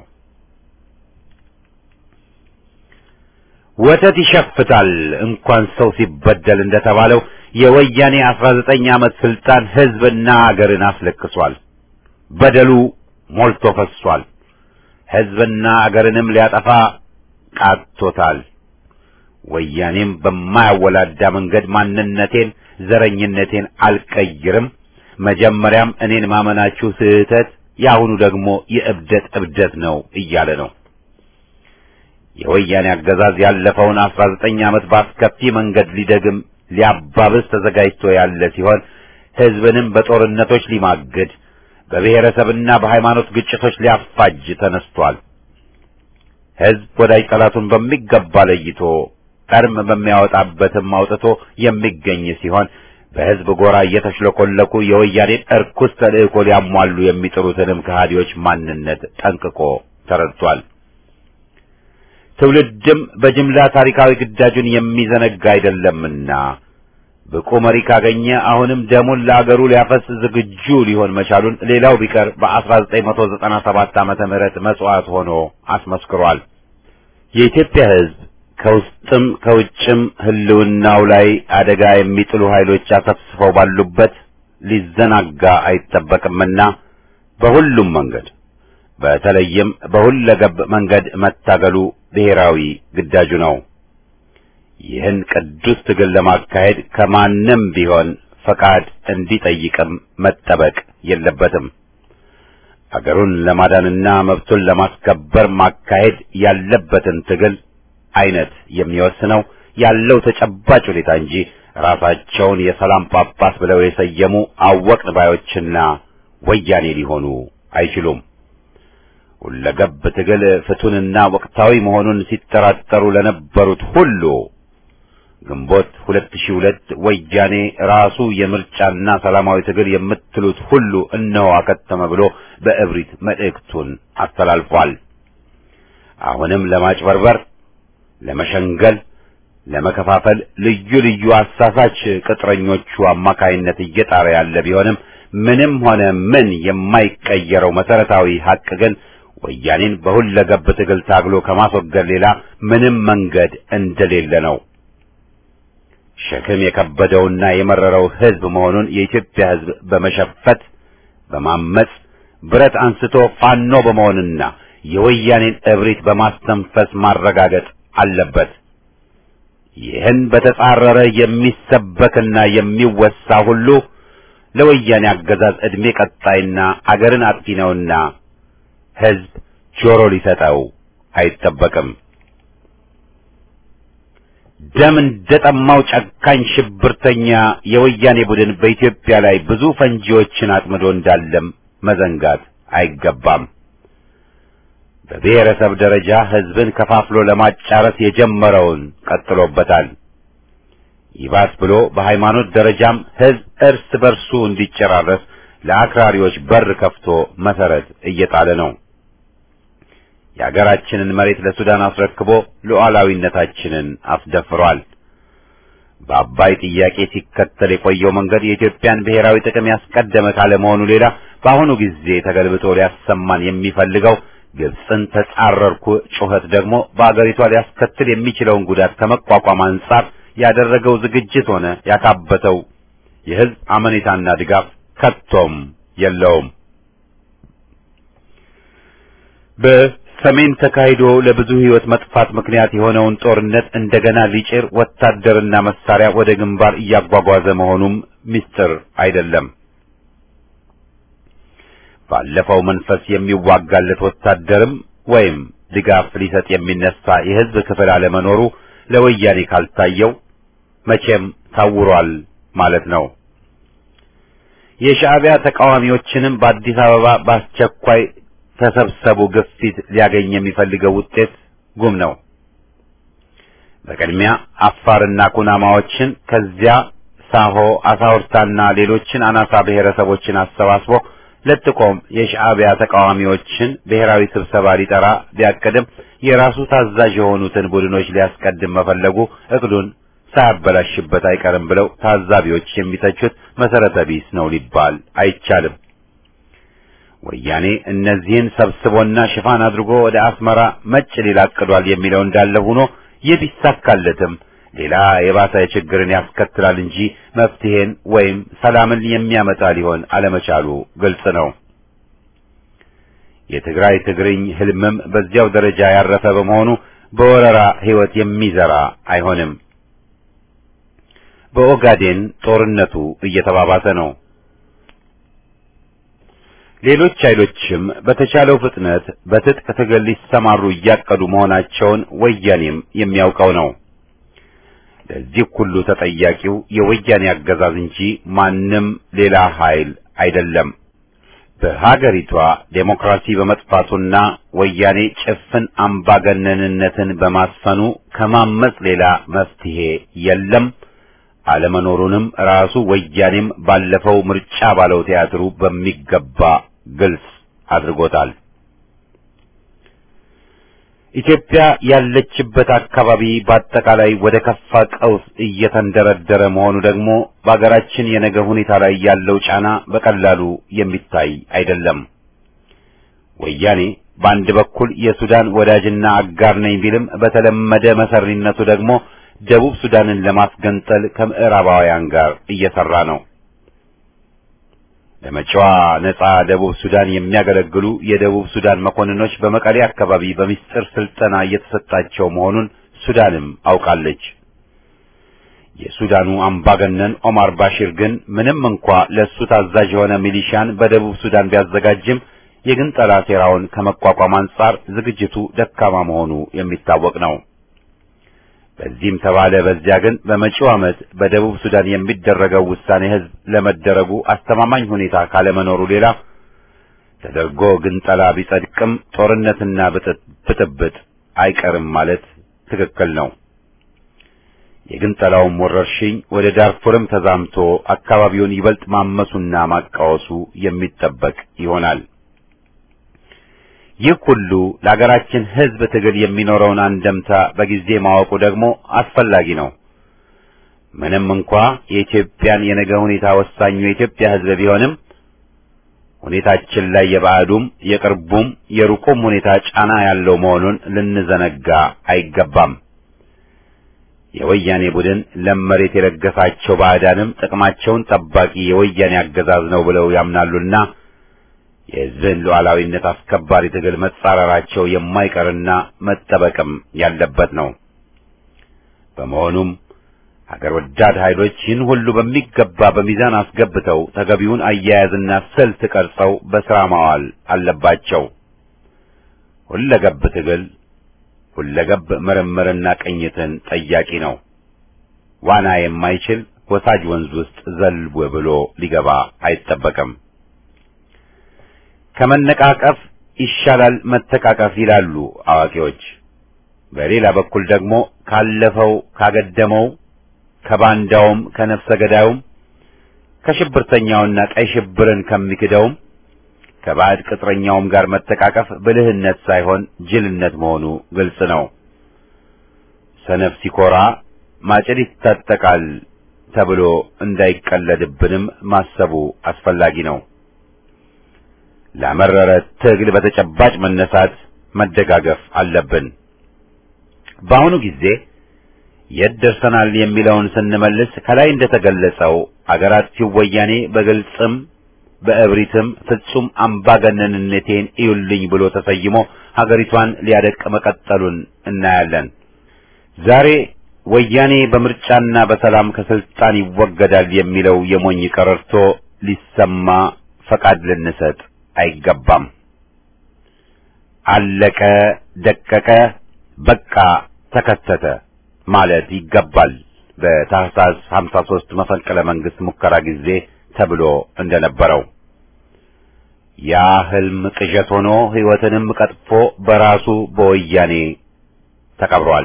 ወተት ይሸፍታል እንኳን ሰው ሲበደል እንደተባለው የወያኔ አስራ ዘጠኝ ዓመት ስልጣን ሕዝብና አገርን አስለቅሷል። በደሉ ሞልቶ ፈሷል። ሕዝብና አገርንም ሊያጠፋ ቃቶታል። ወያኔም በማያወላዳ መንገድ ማንነቴን፣ ዘረኝነቴን አልቀይርም፣ መጀመሪያም እኔን ማመናችሁ ስህተት፣ የአሁኑ ደግሞ የእብደት እብደት ነው እያለ ነው። የወያኔ አገዛዝ ያለፈውን አስራ ዘጠኝ ዓመት በአስከፊ መንገድ ሊደግም ሊያባብስ ተዘጋጅቶ ያለ ሲሆን ሕዝብንም በጦርነቶች ሊማግድ በብሔረሰብና በሃይማኖት ግጭቶች ሊያፋጅ ተነስቷል። ሕዝብ ወዳጅ ጠላቱን በሚገባ ለይቶ ቀርም በሚያወጣበትም አውጥቶ የሚገኝ ሲሆን በሕዝብ ጎራ እየተሽለኮለኩ የወያኔን እርኩስ ተልእኮ ሊያሟሉ የሚጥሩትንም ከሃዲዎች ማንነት ጠንቅቆ ተረድቷል። ትውልድም በጅምላ ታሪካዊ ግዳጁን የሚዘነጋ አይደለምና ብቁ መሪ ካገኘ አሁንም ደሙን ለአገሩ ሊያፈስ ዝግጁ ሊሆን መቻሉን ሌላው ቢቀር በ1997 ዓመተ ምህረት መስዋዕት ሆኖ አስመስክሯል። የኢትዮጵያ ሕዝብ ከውስጥም ከውጭም ህልውናው ላይ አደጋ የሚጥሉ ኃይሎች አሰፍስፈው ባሉበት ሊዘናጋ አይጠበቅምና በሁሉም መንገድ በተለይም በሁለገብ መንገድ መታገሉ ብሔራዊ ግዳጁ ነው። ይህን ቅዱስ ትግል ለማካሄድ ከማንም ቢሆን ፈቃድ እንዲጠይቅም መጠበቅ የለበትም። አገሩን ለማዳንና መብቱን ለማስከበር ማካሄድ ያለበትን ትግል አይነት የሚወስነው ያለው ተጨባጭ ሁኔታ እንጂ ራሳቸውን የሰላም ጳጳስ ብለው የሰየሙ አወቅን ባዮችና ወያኔ ሊሆኑ አይችሉም። ሁለገብ ትግል ፍቱንና ወቅታዊ መሆኑን ሲጠራጠሩ ለነበሩት ሁሉ ግንቦት 2002 ወያኔ ራሱ የምርጫና ሰላማዊ ትግል የምትሉት ሁሉ እነሆ አከተመ ብሎ በእብሪት መልእክቱን አስተላልፏል። አሁንም ለማጭበርበር፣ ለመሸንገል፣ ለመከፋፈል ልዩ ልዩ አሳሳች ቅጥረኞቹ አማካይነት እየጣረ ያለ ቢሆንም ምንም ሆነ ምን የማይቀየረው መሰረታዊ ሀቅ ግን ወያኔን በሁለገብ ትግል ታግሎ ከማስወገድ ሌላ ምንም መንገድ እንደሌለ ነው። ሸክም የከበደውና የመረረው ሕዝብ መሆኑን የኢትዮጵያ ሕዝብ በመሸፈት በማመጽ ብረት አንስቶ ፋኖ በመሆንና የወያኔን እብሪት በማስተንፈስ ማረጋገጥ አለበት። ይህን በተጻረረ የሚሰበክና የሚወሳ ሁሉ ለወያኔ አገዛዝ ዕድሜ ቀጣይና አገርን አጥፊ ነውና ሕዝብ ጆሮ ሊሰጠው አይጠበቅም። ደም እንደጠማው ጨካኝ ሽብርተኛ የወያኔ ቡድን በኢትዮጵያ ላይ ብዙ ፈንጂዎችን አጥምዶ እንዳለም መዘንጋት አይገባም። በብሔረሰብ ደረጃ ሕዝብን ከፋፍሎ ለማጫረስ የጀመረውን ቀጥሎበታል። ይባስ ብሎ በሃይማኖት ደረጃም ሕዝብ እርስ በርሱ እንዲጨራረስ ለአክራሪዎች በር ከፍቶ መሰረት እየጣለ ነው። የአገራችንን መሬት ለሱዳን አስረክቦ ሉዓላዊነታችንን አስደፍሯል። በአባይ ጥያቄ ሲከተል የቆየው መንገድ የኢትዮጵያን ብሔራዊ ጥቅም ያስቀደመ ካለመሆኑ ሌላ በአሁኑ ጊዜ ተገልብጦ ሊያሰማን የሚፈልገው ግብፅን ተጻረርኩ ጩኸት ደግሞ በአገሪቷ ሊያስከትል የሚችለውን ጉዳት ከመቋቋም አንጻር ያደረገው ዝግጅት ሆነ ያካበተው የሕዝብ አመኔታና ድጋፍ ከቶም የለውም። በሰሜን ተካሂዶ ለብዙ ሕይወት መጥፋት ምክንያት የሆነውን ጦርነት እንደገና ሊጭር ወታደርና መሳሪያ ወደ ግንባር እያጓጓዘ መሆኑም ምስጢር አይደለም። ባለፈው መንፈስ የሚዋጋለት ወታደርም ወይም ድጋፍ ሊሰጥ የሚነሳ የሕዝብ ክፍል አለመኖሩ ለወያኔ ካልታየው መቼም ታውሯል ማለት ነው። የሻዕቢያ ተቃዋሚዎችንም በአዲስ አበባ በአስቸኳይ ተሰብሰቡ ግፊት ሊያገኝ የሚፈልገው ውጤት ጉም ነው። በቅድሚያ አፋርና ኩናማዎችን ከዚያ ሳሆ አሳውርታና ሌሎችን አናሳ ብሔረሰቦችን አሰባስቦ ለጥቆም የሻዕቢያ ተቃዋሚዎችን ብሔራዊ ስብሰባ ሊጠራ ቢያቅድም የራሱ ታዛዥ የሆኑትን ቡድኖች ሊያስቀድም መፈለጉ እቅዱን ሳያበላሽበት አይቀርም ብለው ታዛቢዎች የሚተቹት መሰረተ ቢስ ነው ሊባል አይቻልም። ወያኔ እነዚህን ሰብስቦና ሽፋን አድርጎ ወደ አስመራ መጭ ሊል አቅዷል የሚለው እንዳለ ሆኖ ይህ ቢሳካለትም ሌላ የባሰ ችግርን ያስከትላል እንጂ መፍትሄን ወይም ሰላምን የሚያመጣ ሊሆን አለመቻሉ ግልጽ ነው። የትግራይ ትግርኝ ህልምም በዚያው ደረጃ ያረፈ በመሆኑ በወረራ ህይወት የሚዘራ አይሆንም። በኦጋዴን ጦርነቱ እየተባባሰ ነው። ሌሎች ኃይሎችም በተቻለው ፍጥነት በትጥቅ ትግል ሊሰማሩ እያቀዱ መሆናቸውን ወያኔም የሚያውቀው ነው። ለዚህ ሁሉ ተጠያቂው የወያኔ አገዛዝ እንጂ ማንም ሌላ ኃይል አይደለም። በሀገሪቷ ዴሞክራሲ በመጥፋቱና ወያኔ ጭፍን አምባገነንነትን በማስፈኑ ከማመጽ ሌላ መፍትሄ የለም። አለመኖሩንም ራሱ ወያኔም ባለፈው ምርጫ ባለው ቲያትሩ በሚገባ ግልጽ አድርጎታል። ኢትዮጵያ ያለችበት አካባቢ በአጠቃላይ ወደ ከፋ ቀውስ እየተንደረደረ መሆኑ ደግሞ በአገራችን የነገ ሁኔታ ላይ ያለው ጫና በቀላሉ የሚታይ አይደለም። ወያኔ በአንድ በኩል የሱዳን ወዳጅና አጋር ነኝ ቢልም በተለመደ መሰሪነቱ ደግሞ ደቡብ ሱዳንን ለማስገንጠል ከምዕራባውያን ጋር እየሰራ ነው። ለመጪዋ ነጻ ደቡብ ሱዳን የሚያገለግሉ የደቡብ ሱዳን መኮንኖች በመቀሌ አካባቢ በሚስጥር ስልጠና እየተሰጣቸው መሆኑን ሱዳንም አውቃለች። የሱዳኑ አምባገነን ኦማር ባሺር ግን ምንም እንኳ ለእሱ ታዛዥ የሆነ ሚሊሻን በደቡብ ሱዳን ቢያዘጋጅም የግንጠላ ሴራውን ከመቋቋም አንጻር ዝግጅቱ ደካማ መሆኑ የሚታወቅ ነው። በዚህም ተባለ በዚያ ግን በመጪው ዓመት በደቡብ ሱዳን የሚደረገው ውሳኔ ሕዝብ ለመደረጉ አስተማማኝ ሁኔታ ካለመኖሩ ሌላ ተደርጎ ግንጠላ ቢጸድቅም ጦርነትና ብጥብጥ አይቀርም ማለት ትክክል ነው። የግንጠላውም ወረርሽኝ ወደ ዳርፉርም ተዛምቶ አካባቢውን ይበልጥ ማመሱና ማቃወሱ የሚጠበቅ ይሆናል። ይህ ሁሉ ለሀገራችን ሕዝብ ትግል የሚኖረውን አንደምታ በጊዜ ማወቁ ደግሞ አስፈላጊ ነው። ምንም እንኳ የኢትዮጵያን የነገ ሁኔታ ወሳኙ የኢትዮጵያ ሕዝብ ቢሆንም ሁኔታችን ላይ የባዕዱም የቅርቡም የሩቁም ሁኔታ ጫና ያለው መሆኑን ልንዘነጋ አይገባም። የወያኔ ቡድን ለም መሬት የለገሳቸው ባዕዳንም ጥቅማቸውን ጠባቂ የወያኔ አገዛዝ ነው ብለው ያምናሉና የሕዝብን ሉዓላዊነት አስከባሪ ትግል መጻረራቸው የማይቀርና መጠበቅም ያለበት ነው። በመሆኑም ሀገር ወዳድ ኃይሎች ይህን ሁሉ በሚገባ በሚዛን አስገብተው ተገቢውን አያያዝና ስልት ቀርጸው በሥራ ማዋል አለባቸው። ሁለገብ ትግል ሁለገብ ምርምርና ቅኝትን ጠያቂ ነው። ዋና የማይችል ወሳጅ ወንዝ ውስጥ ዘልቦ ብሎ ሊገባ አይጠበቅም። ከመነቃቀፍ ይሻላል መተቃቀፍ ይላሉ አዋቂዎች። በሌላ በኩል ደግሞ ካለፈው ካገደመው ከባንዳውም ከነፍሰ ገዳዩም ከሽብርተኛውና ቀይ ሽብርን ከሚክደውም ከባዕድ ቅጥረኛውም ጋር መተቃቀፍ ብልህነት ሳይሆን ጅልነት መሆኑ ግልጽ ነው። ሰነፍ ሲኮራ ማጭድ ይታጠቃል ተብሎ እንዳይቀለድብንም ማሰቡ አስፈላጊ ነው። ለመረረ ትግል በተጨባጭ መነሳት መደጋገፍ አለብን። በአሁኑ ጊዜ የት ደርሰናል የሚለውን ስንመልስ ከላይ እንደተገለጸው አገራት ሲወያኔ በግልጽም በእብሪትም ፍጹም አምባገነንነቴን እዩልኝ ብሎ ተሰይሞ ሀገሪቷን ሊያደቅ መቀጠሉን እናያለን። ዛሬ ወያኔ በምርጫና በሰላም ከስልጣን ይወገዳል የሚለው የሞኝ ቀረርቶ ሊሰማ ፈቃድ ልንሰጥ አይገባም። አለቀ፣ ደቀቀ፣ በቃ ተከተተ ማለት ይገባል። በታህሳስ 53 መፈንቅለ መንግስት ሙከራ ጊዜ ተብሎ እንደነበረው ያ ህልም ቅዠት ሆኖ ሕይወትንም ቀጥፎ በራሱ በወያኔ ተቀብሯል።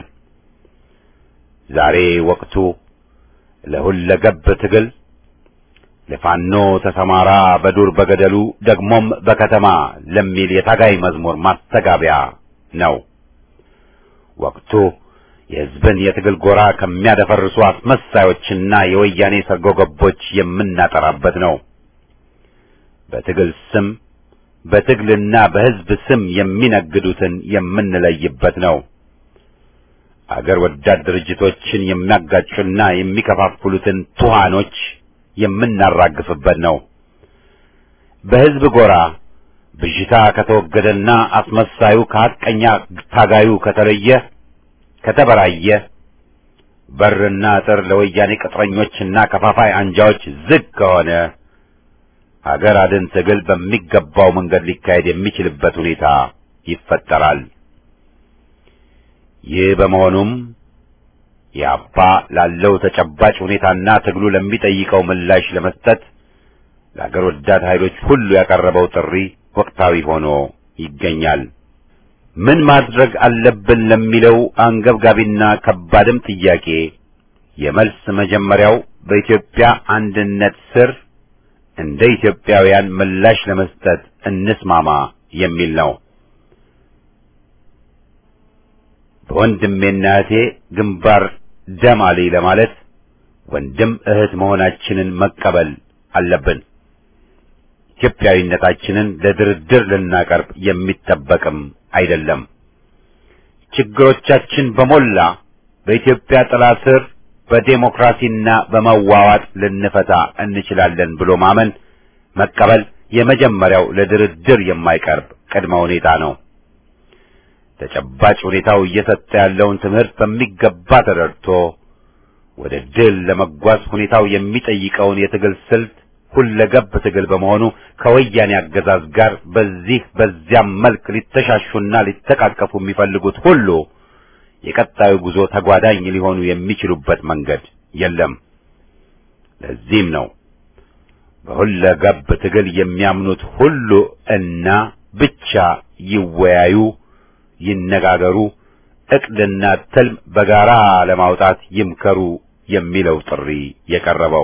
ዛሬ ወቅቱ ለሁለገብ ትግል ለፋኖ ተሰማራ በዱር በገደሉ ደግሞም በከተማ ለሚል የታጋይ መዝሙር ማስተጋቢያ ነው። ወቅቱ የሕዝብን የትግል ጎራ ከሚያደፈርሱ አስመሳዮችና የወያኔ ሰርጎ ገቦች የምናጠራበት ነው። በትግል ስም በትግልና በሕዝብ ስም የሚነግዱትን የምንለይበት ነው። አገር ወዳድ ድርጅቶችን የሚያጋጩና የሚከፋፍሉትን ቱሃኖች የምናራግፍበት ነው። በሕዝብ ጎራ ብዥታ ከተወገደና አስመሳዩ ከሐቀኛ ታጋዩ ከተለየ ከተበራየ በርና አጥር ለወያኔ ቅጥረኞችና ከፋፋይ አንጃዎች ዝግ ከሆነ ሀገር አድን ትግል በሚገባው መንገድ ሊካሄድ የሚችልበት ሁኔታ ይፈጠራል። ይህ በመሆኑም የአባ ላለው ተጨባጭ ሁኔታና ትግሉ ለሚጠይቀው ምላሽ ለመስጠት ለአገር ወዳድ ኃይሎች ሁሉ ያቀረበው ጥሪ ወቅታዊ ሆኖ ይገኛል። ምን ማድረግ አለብን ለሚለው አንገብጋቢና ከባድም ጥያቄ የመልስ መጀመሪያው በኢትዮጵያ አንድነት ስር እንደ ኢትዮጵያውያን ምላሽ ለመስጠት እንስማማ የሚል ነው። በወንድሜና እህቴ ግንባር ደም አለኝ ለማለት ወንድም እህት መሆናችንን መቀበል አለብን። ኢትዮጵያዊነታችንን ለድርድር ልናቀርብ የሚጠበቅም አይደለም። ችግሮቻችን በሞላ በኢትዮጵያ ጥላ ስር በዴሞክራሲና በመዋዋጥ ልንፈታ እንችላለን ብሎ ማመን መቀበል የመጀመሪያው ለድርድር የማይቀርብ ቅድመ ሁኔታ ነው። ተጨባጭ ሁኔታው እየሰጠ ያለውን ትምህርት በሚገባ ተረድቶ ወደ ድል ለመጓዝ ሁኔታው የሚጠይቀውን የትግል ስልት ሁለገብ ትግል በመሆኑ ከወያኔ አገዛዝ ጋር በዚህ በዚያም መልክ ሊተሻሹና ሊተቃቀፉ የሚፈልጉት ሁሉ የቀጣዩ ጉዞ ተጓዳኝ ሊሆኑ የሚችሉበት መንገድ የለም። ለዚህም ነው በሁለገብ ትግል የሚያምኑት ሁሉ እና ብቻ ይወያዩ፣ ይነጋገሩ፣ ዕቅድና ትልም በጋራ ለማውጣት ይምከሩ የሚለው ጥሪ የቀረበው።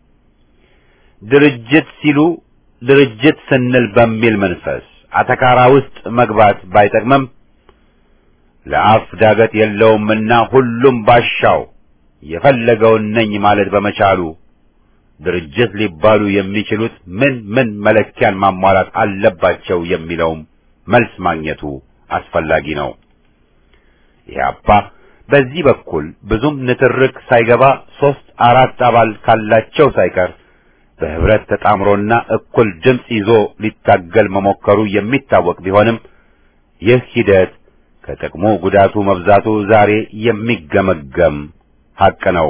ድርጅት ሲሉ ድርጅት ስንል በሚል መንፈስ አተካራ ውስጥ መግባት ባይጠቅምም ለአፍ ዳገት የለውምና ሁሉም ባሻው የፈለገውን ነኝ ማለት በመቻሉ ድርጅት ሊባሉ የሚችሉት ምን ምን መለኪያን ማሟላት አለባቸው የሚለውም መልስ ማግኘቱ አስፈላጊ ነው። ኢህአፓ በዚህ በኩል ብዙም ንትርክ ሳይገባ ሦስት አራት አባል ካላቸው ሳይቀር በህብረት ተጣምሮና እኩል ድምፅ ይዞ ሊታገል መሞከሩ የሚታወቅ ቢሆንም ይህ ሂደት ከጥቅሙ ጉዳቱ መብዛቱ ዛሬ የሚገመገም ሐቅ ነው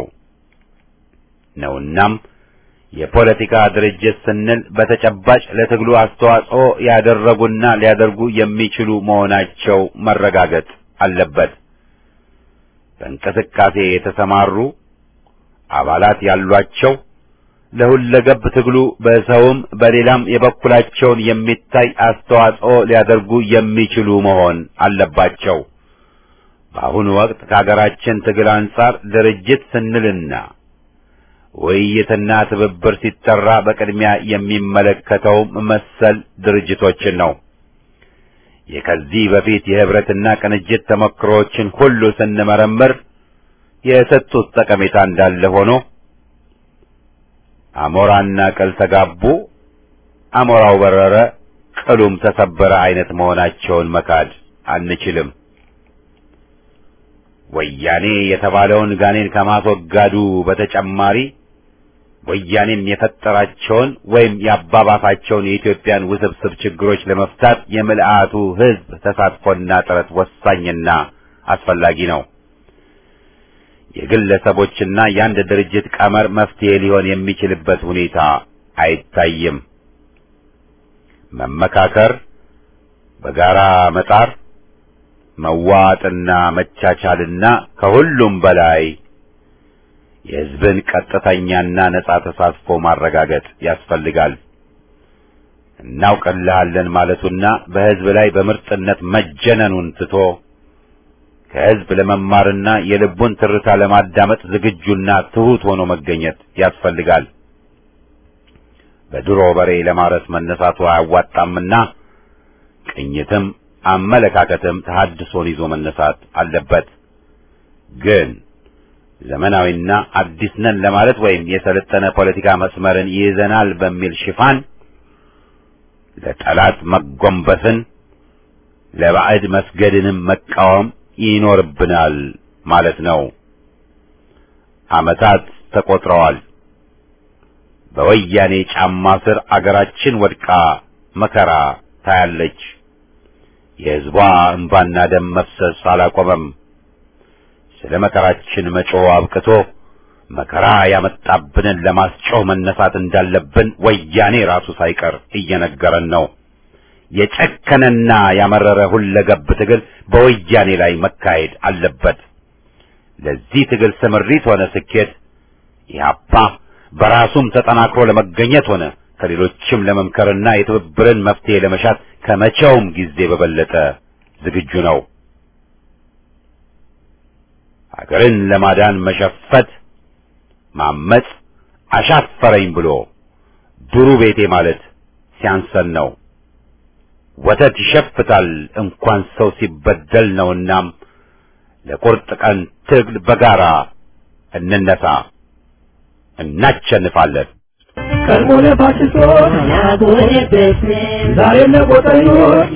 ነውናም የፖለቲካ ድርጅት ስንል በተጨባጭ ለትግሉ አስተዋጽኦ ያደረጉና ሊያደርጉ የሚችሉ መሆናቸው መረጋገጥ አለበት። በእንቅስቃሴ የተሰማሩ አባላት ያሏቸው ለሁለገብ ትግሉ በሰውም በሌላም የበኩላቸውን የሚታይ አስተዋጽኦ ሊያደርጉ የሚችሉ መሆን አለባቸው። በአሁኑ ወቅት ከሀገራችን ትግል አንጻር ድርጅት ስንልና ውይይትና ትብብር ሲጠራ በቅድሚያ የሚመለከተው መሰል ድርጅቶችን ነው። የከዚህ በፊት የህብረትና ቅንጅት ተሞክሮዎችን ሁሉ ስንመረምር የሰጡት ጠቀሜታ እንዳለ ሆኖ አሞራና ቅል ተጋቡ፣ አሞራው በረረ፣ ቅሉም ተሰበረ አይነት መሆናቸውን መካድ አንችልም። ወያኔ የተባለውን ጋኔን ከማስወጋዱ በተጨማሪ ወያኔም የፈጠራቸውን ወይም ያባባሳቸውን የኢትዮጵያን ውስብስብ ችግሮች ለመፍታት የምልአቱ ህዝብ ተሳትፎና ጥረት ወሳኝና አስፈላጊ ነው። የግለሰቦችና የአንድ ድርጅት ቀመር መፍትሄ ሊሆን የሚችልበት ሁኔታ አይታይም። መመካከር፣ በጋራ መጣር፣ መዋጥና መቻቻልና ከሁሉም በላይ የህዝብን ቀጥተኛና ነጻ ተሳትፎ ማረጋገጥ ያስፈልጋል። እናውቅልሃለን ማለቱና በህዝብ ላይ በምርጥነት መጀነኑን ትቶ ከህዝብ ለመማርና የልቡን ትርታ ለማዳመጥ ዝግጁና ትሑት ሆኖ መገኘት ያስፈልጋል። በድሮ በሬ ለማረስ መነሳቱ አያዋጣምና ቅኝትም አመለካከትም ተሐድሶን ይዞ መነሳት አለበት። ግን ዘመናዊና አዲስ ነን ለማለት ወይም የሰለጠነ ፖለቲካ መስመርን ይይዘናል በሚል ሽፋን ለጠላት መጎንበስን ለባዕድ መስገድንም መቃወም ይኖርብናል ማለት ነው። ዓመታት ተቆጥረዋል። በወያኔ ጫማ ስር አገራችን ወድቃ መከራ ታያለች። የሕዝቧ እንባና ደም መፍሰስ አላቆመም። ስለ መከራችን መጮህ አብቅቶ መከራ ያመጣብንን ለማስጮህ መነሳት እንዳለብን ወያኔ ራሱ ሳይቀር እየነገረን ነው። የጨከነና ያመረረ ሁለገብ ትግል በወያኔ ላይ መካሄድ አለበት። ለዚህ ትግል ስምሪት ሆነ ስኬት ኢህአፓ በራሱም ተጠናክሮ ለመገኘት ሆነ ከሌሎችም ለመምከርና የትብብርን መፍትሄ ለመሻት ከመቼውም ጊዜ በበለጠ ዝግጁ ነው። ሀገርን ለማዳን መሸፈት፣ ማመጽ፣ አሻፈረኝ ብሎ ዱሩ ቤቴ ማለት ሲያንሰን ነው። ወተት ይሸፍታል እንኳን ሰው ሲበደል ነውናም ለቁርጥ ቀን ትግል በጋራ እንነሳ፣ እናቸንፋለን። ቀድሞ ለፋሽስቶች ዛሬም ለቆጠኞች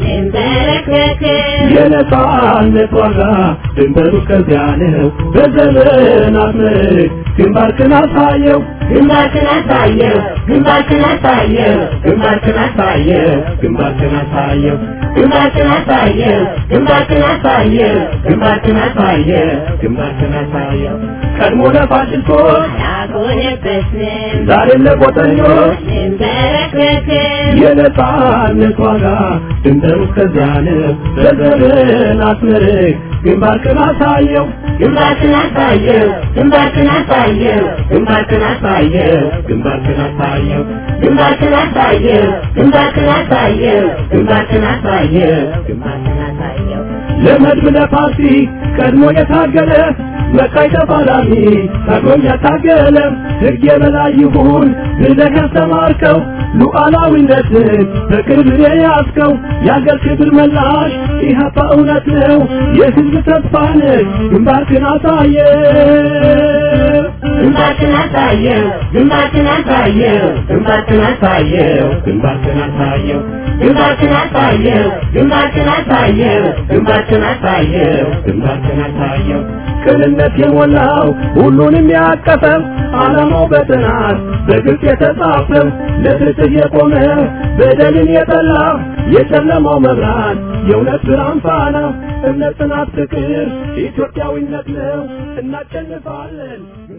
የነጻነት ዋጋ ድንበሩ ከዚያ ነው። በዘመናት ምርክ ግንባርክን አሳየው ግንባርክን አሳየው ግንባርክን አሳየው ግንባርክን አሳየው ግንባርክን አሳየው ግንባርክን አሳየው ግንባርክን አሳየው ግንባርክን አሳየው ግንባርክን አሳየው ቀድሞ ለፋሽስቶች አልሆነበትንም ዛሬም ለቆጠኞች እንበረከክም የነጻነት ዋጋ ድንበሩ ከዚያ ነው። በዘመናት ምርክ ግንባርክን አሳየው ግንባርክን አሳየው ግንባርክን አሳየው ግንባርክን አሳየው ግንባርክን አሳየው ግንባርክን አሳየው ግንባርክን አሳየው ግንባርክን አሳየው ግንባርክን አሳየው ለመድብ ለፓርቲ ቀድሞ የታገለ መቃይ ተፋላሚ ታግሎኝ ያታገለ ሕግ የበላይ ይሁን ብለህ ያስተማርከው ሉዓላዊነትን በቅርብ የያዝከው የአገር ክብር መላሽ ኢህአፓ እውነት ነው የሕዝብ ተስፋ ነህ ግንባርክን አሳየ ግንባርክን አሳየው ግንባርክን አሳየው ግንባርክን አሳየው ግንባርክን አሳየው ግንባርክን አሳየው ግንባርክን አሳየው ግንባርክን አሳየው ግንባርክን አሳየው ቅንነት የሞላው ሁሉንም ያቀፈው ዓላማው በጥናት በግልጽ የተጻፈው ለፍትህ የቆመ በደልን የጠላ የጨለማው መብራት የእውነት ብርሃን ፋና እምነት፣ ጽናት፣ ፍቅር ኢትዮጵያዊነት ነው። እናሸንፋለን።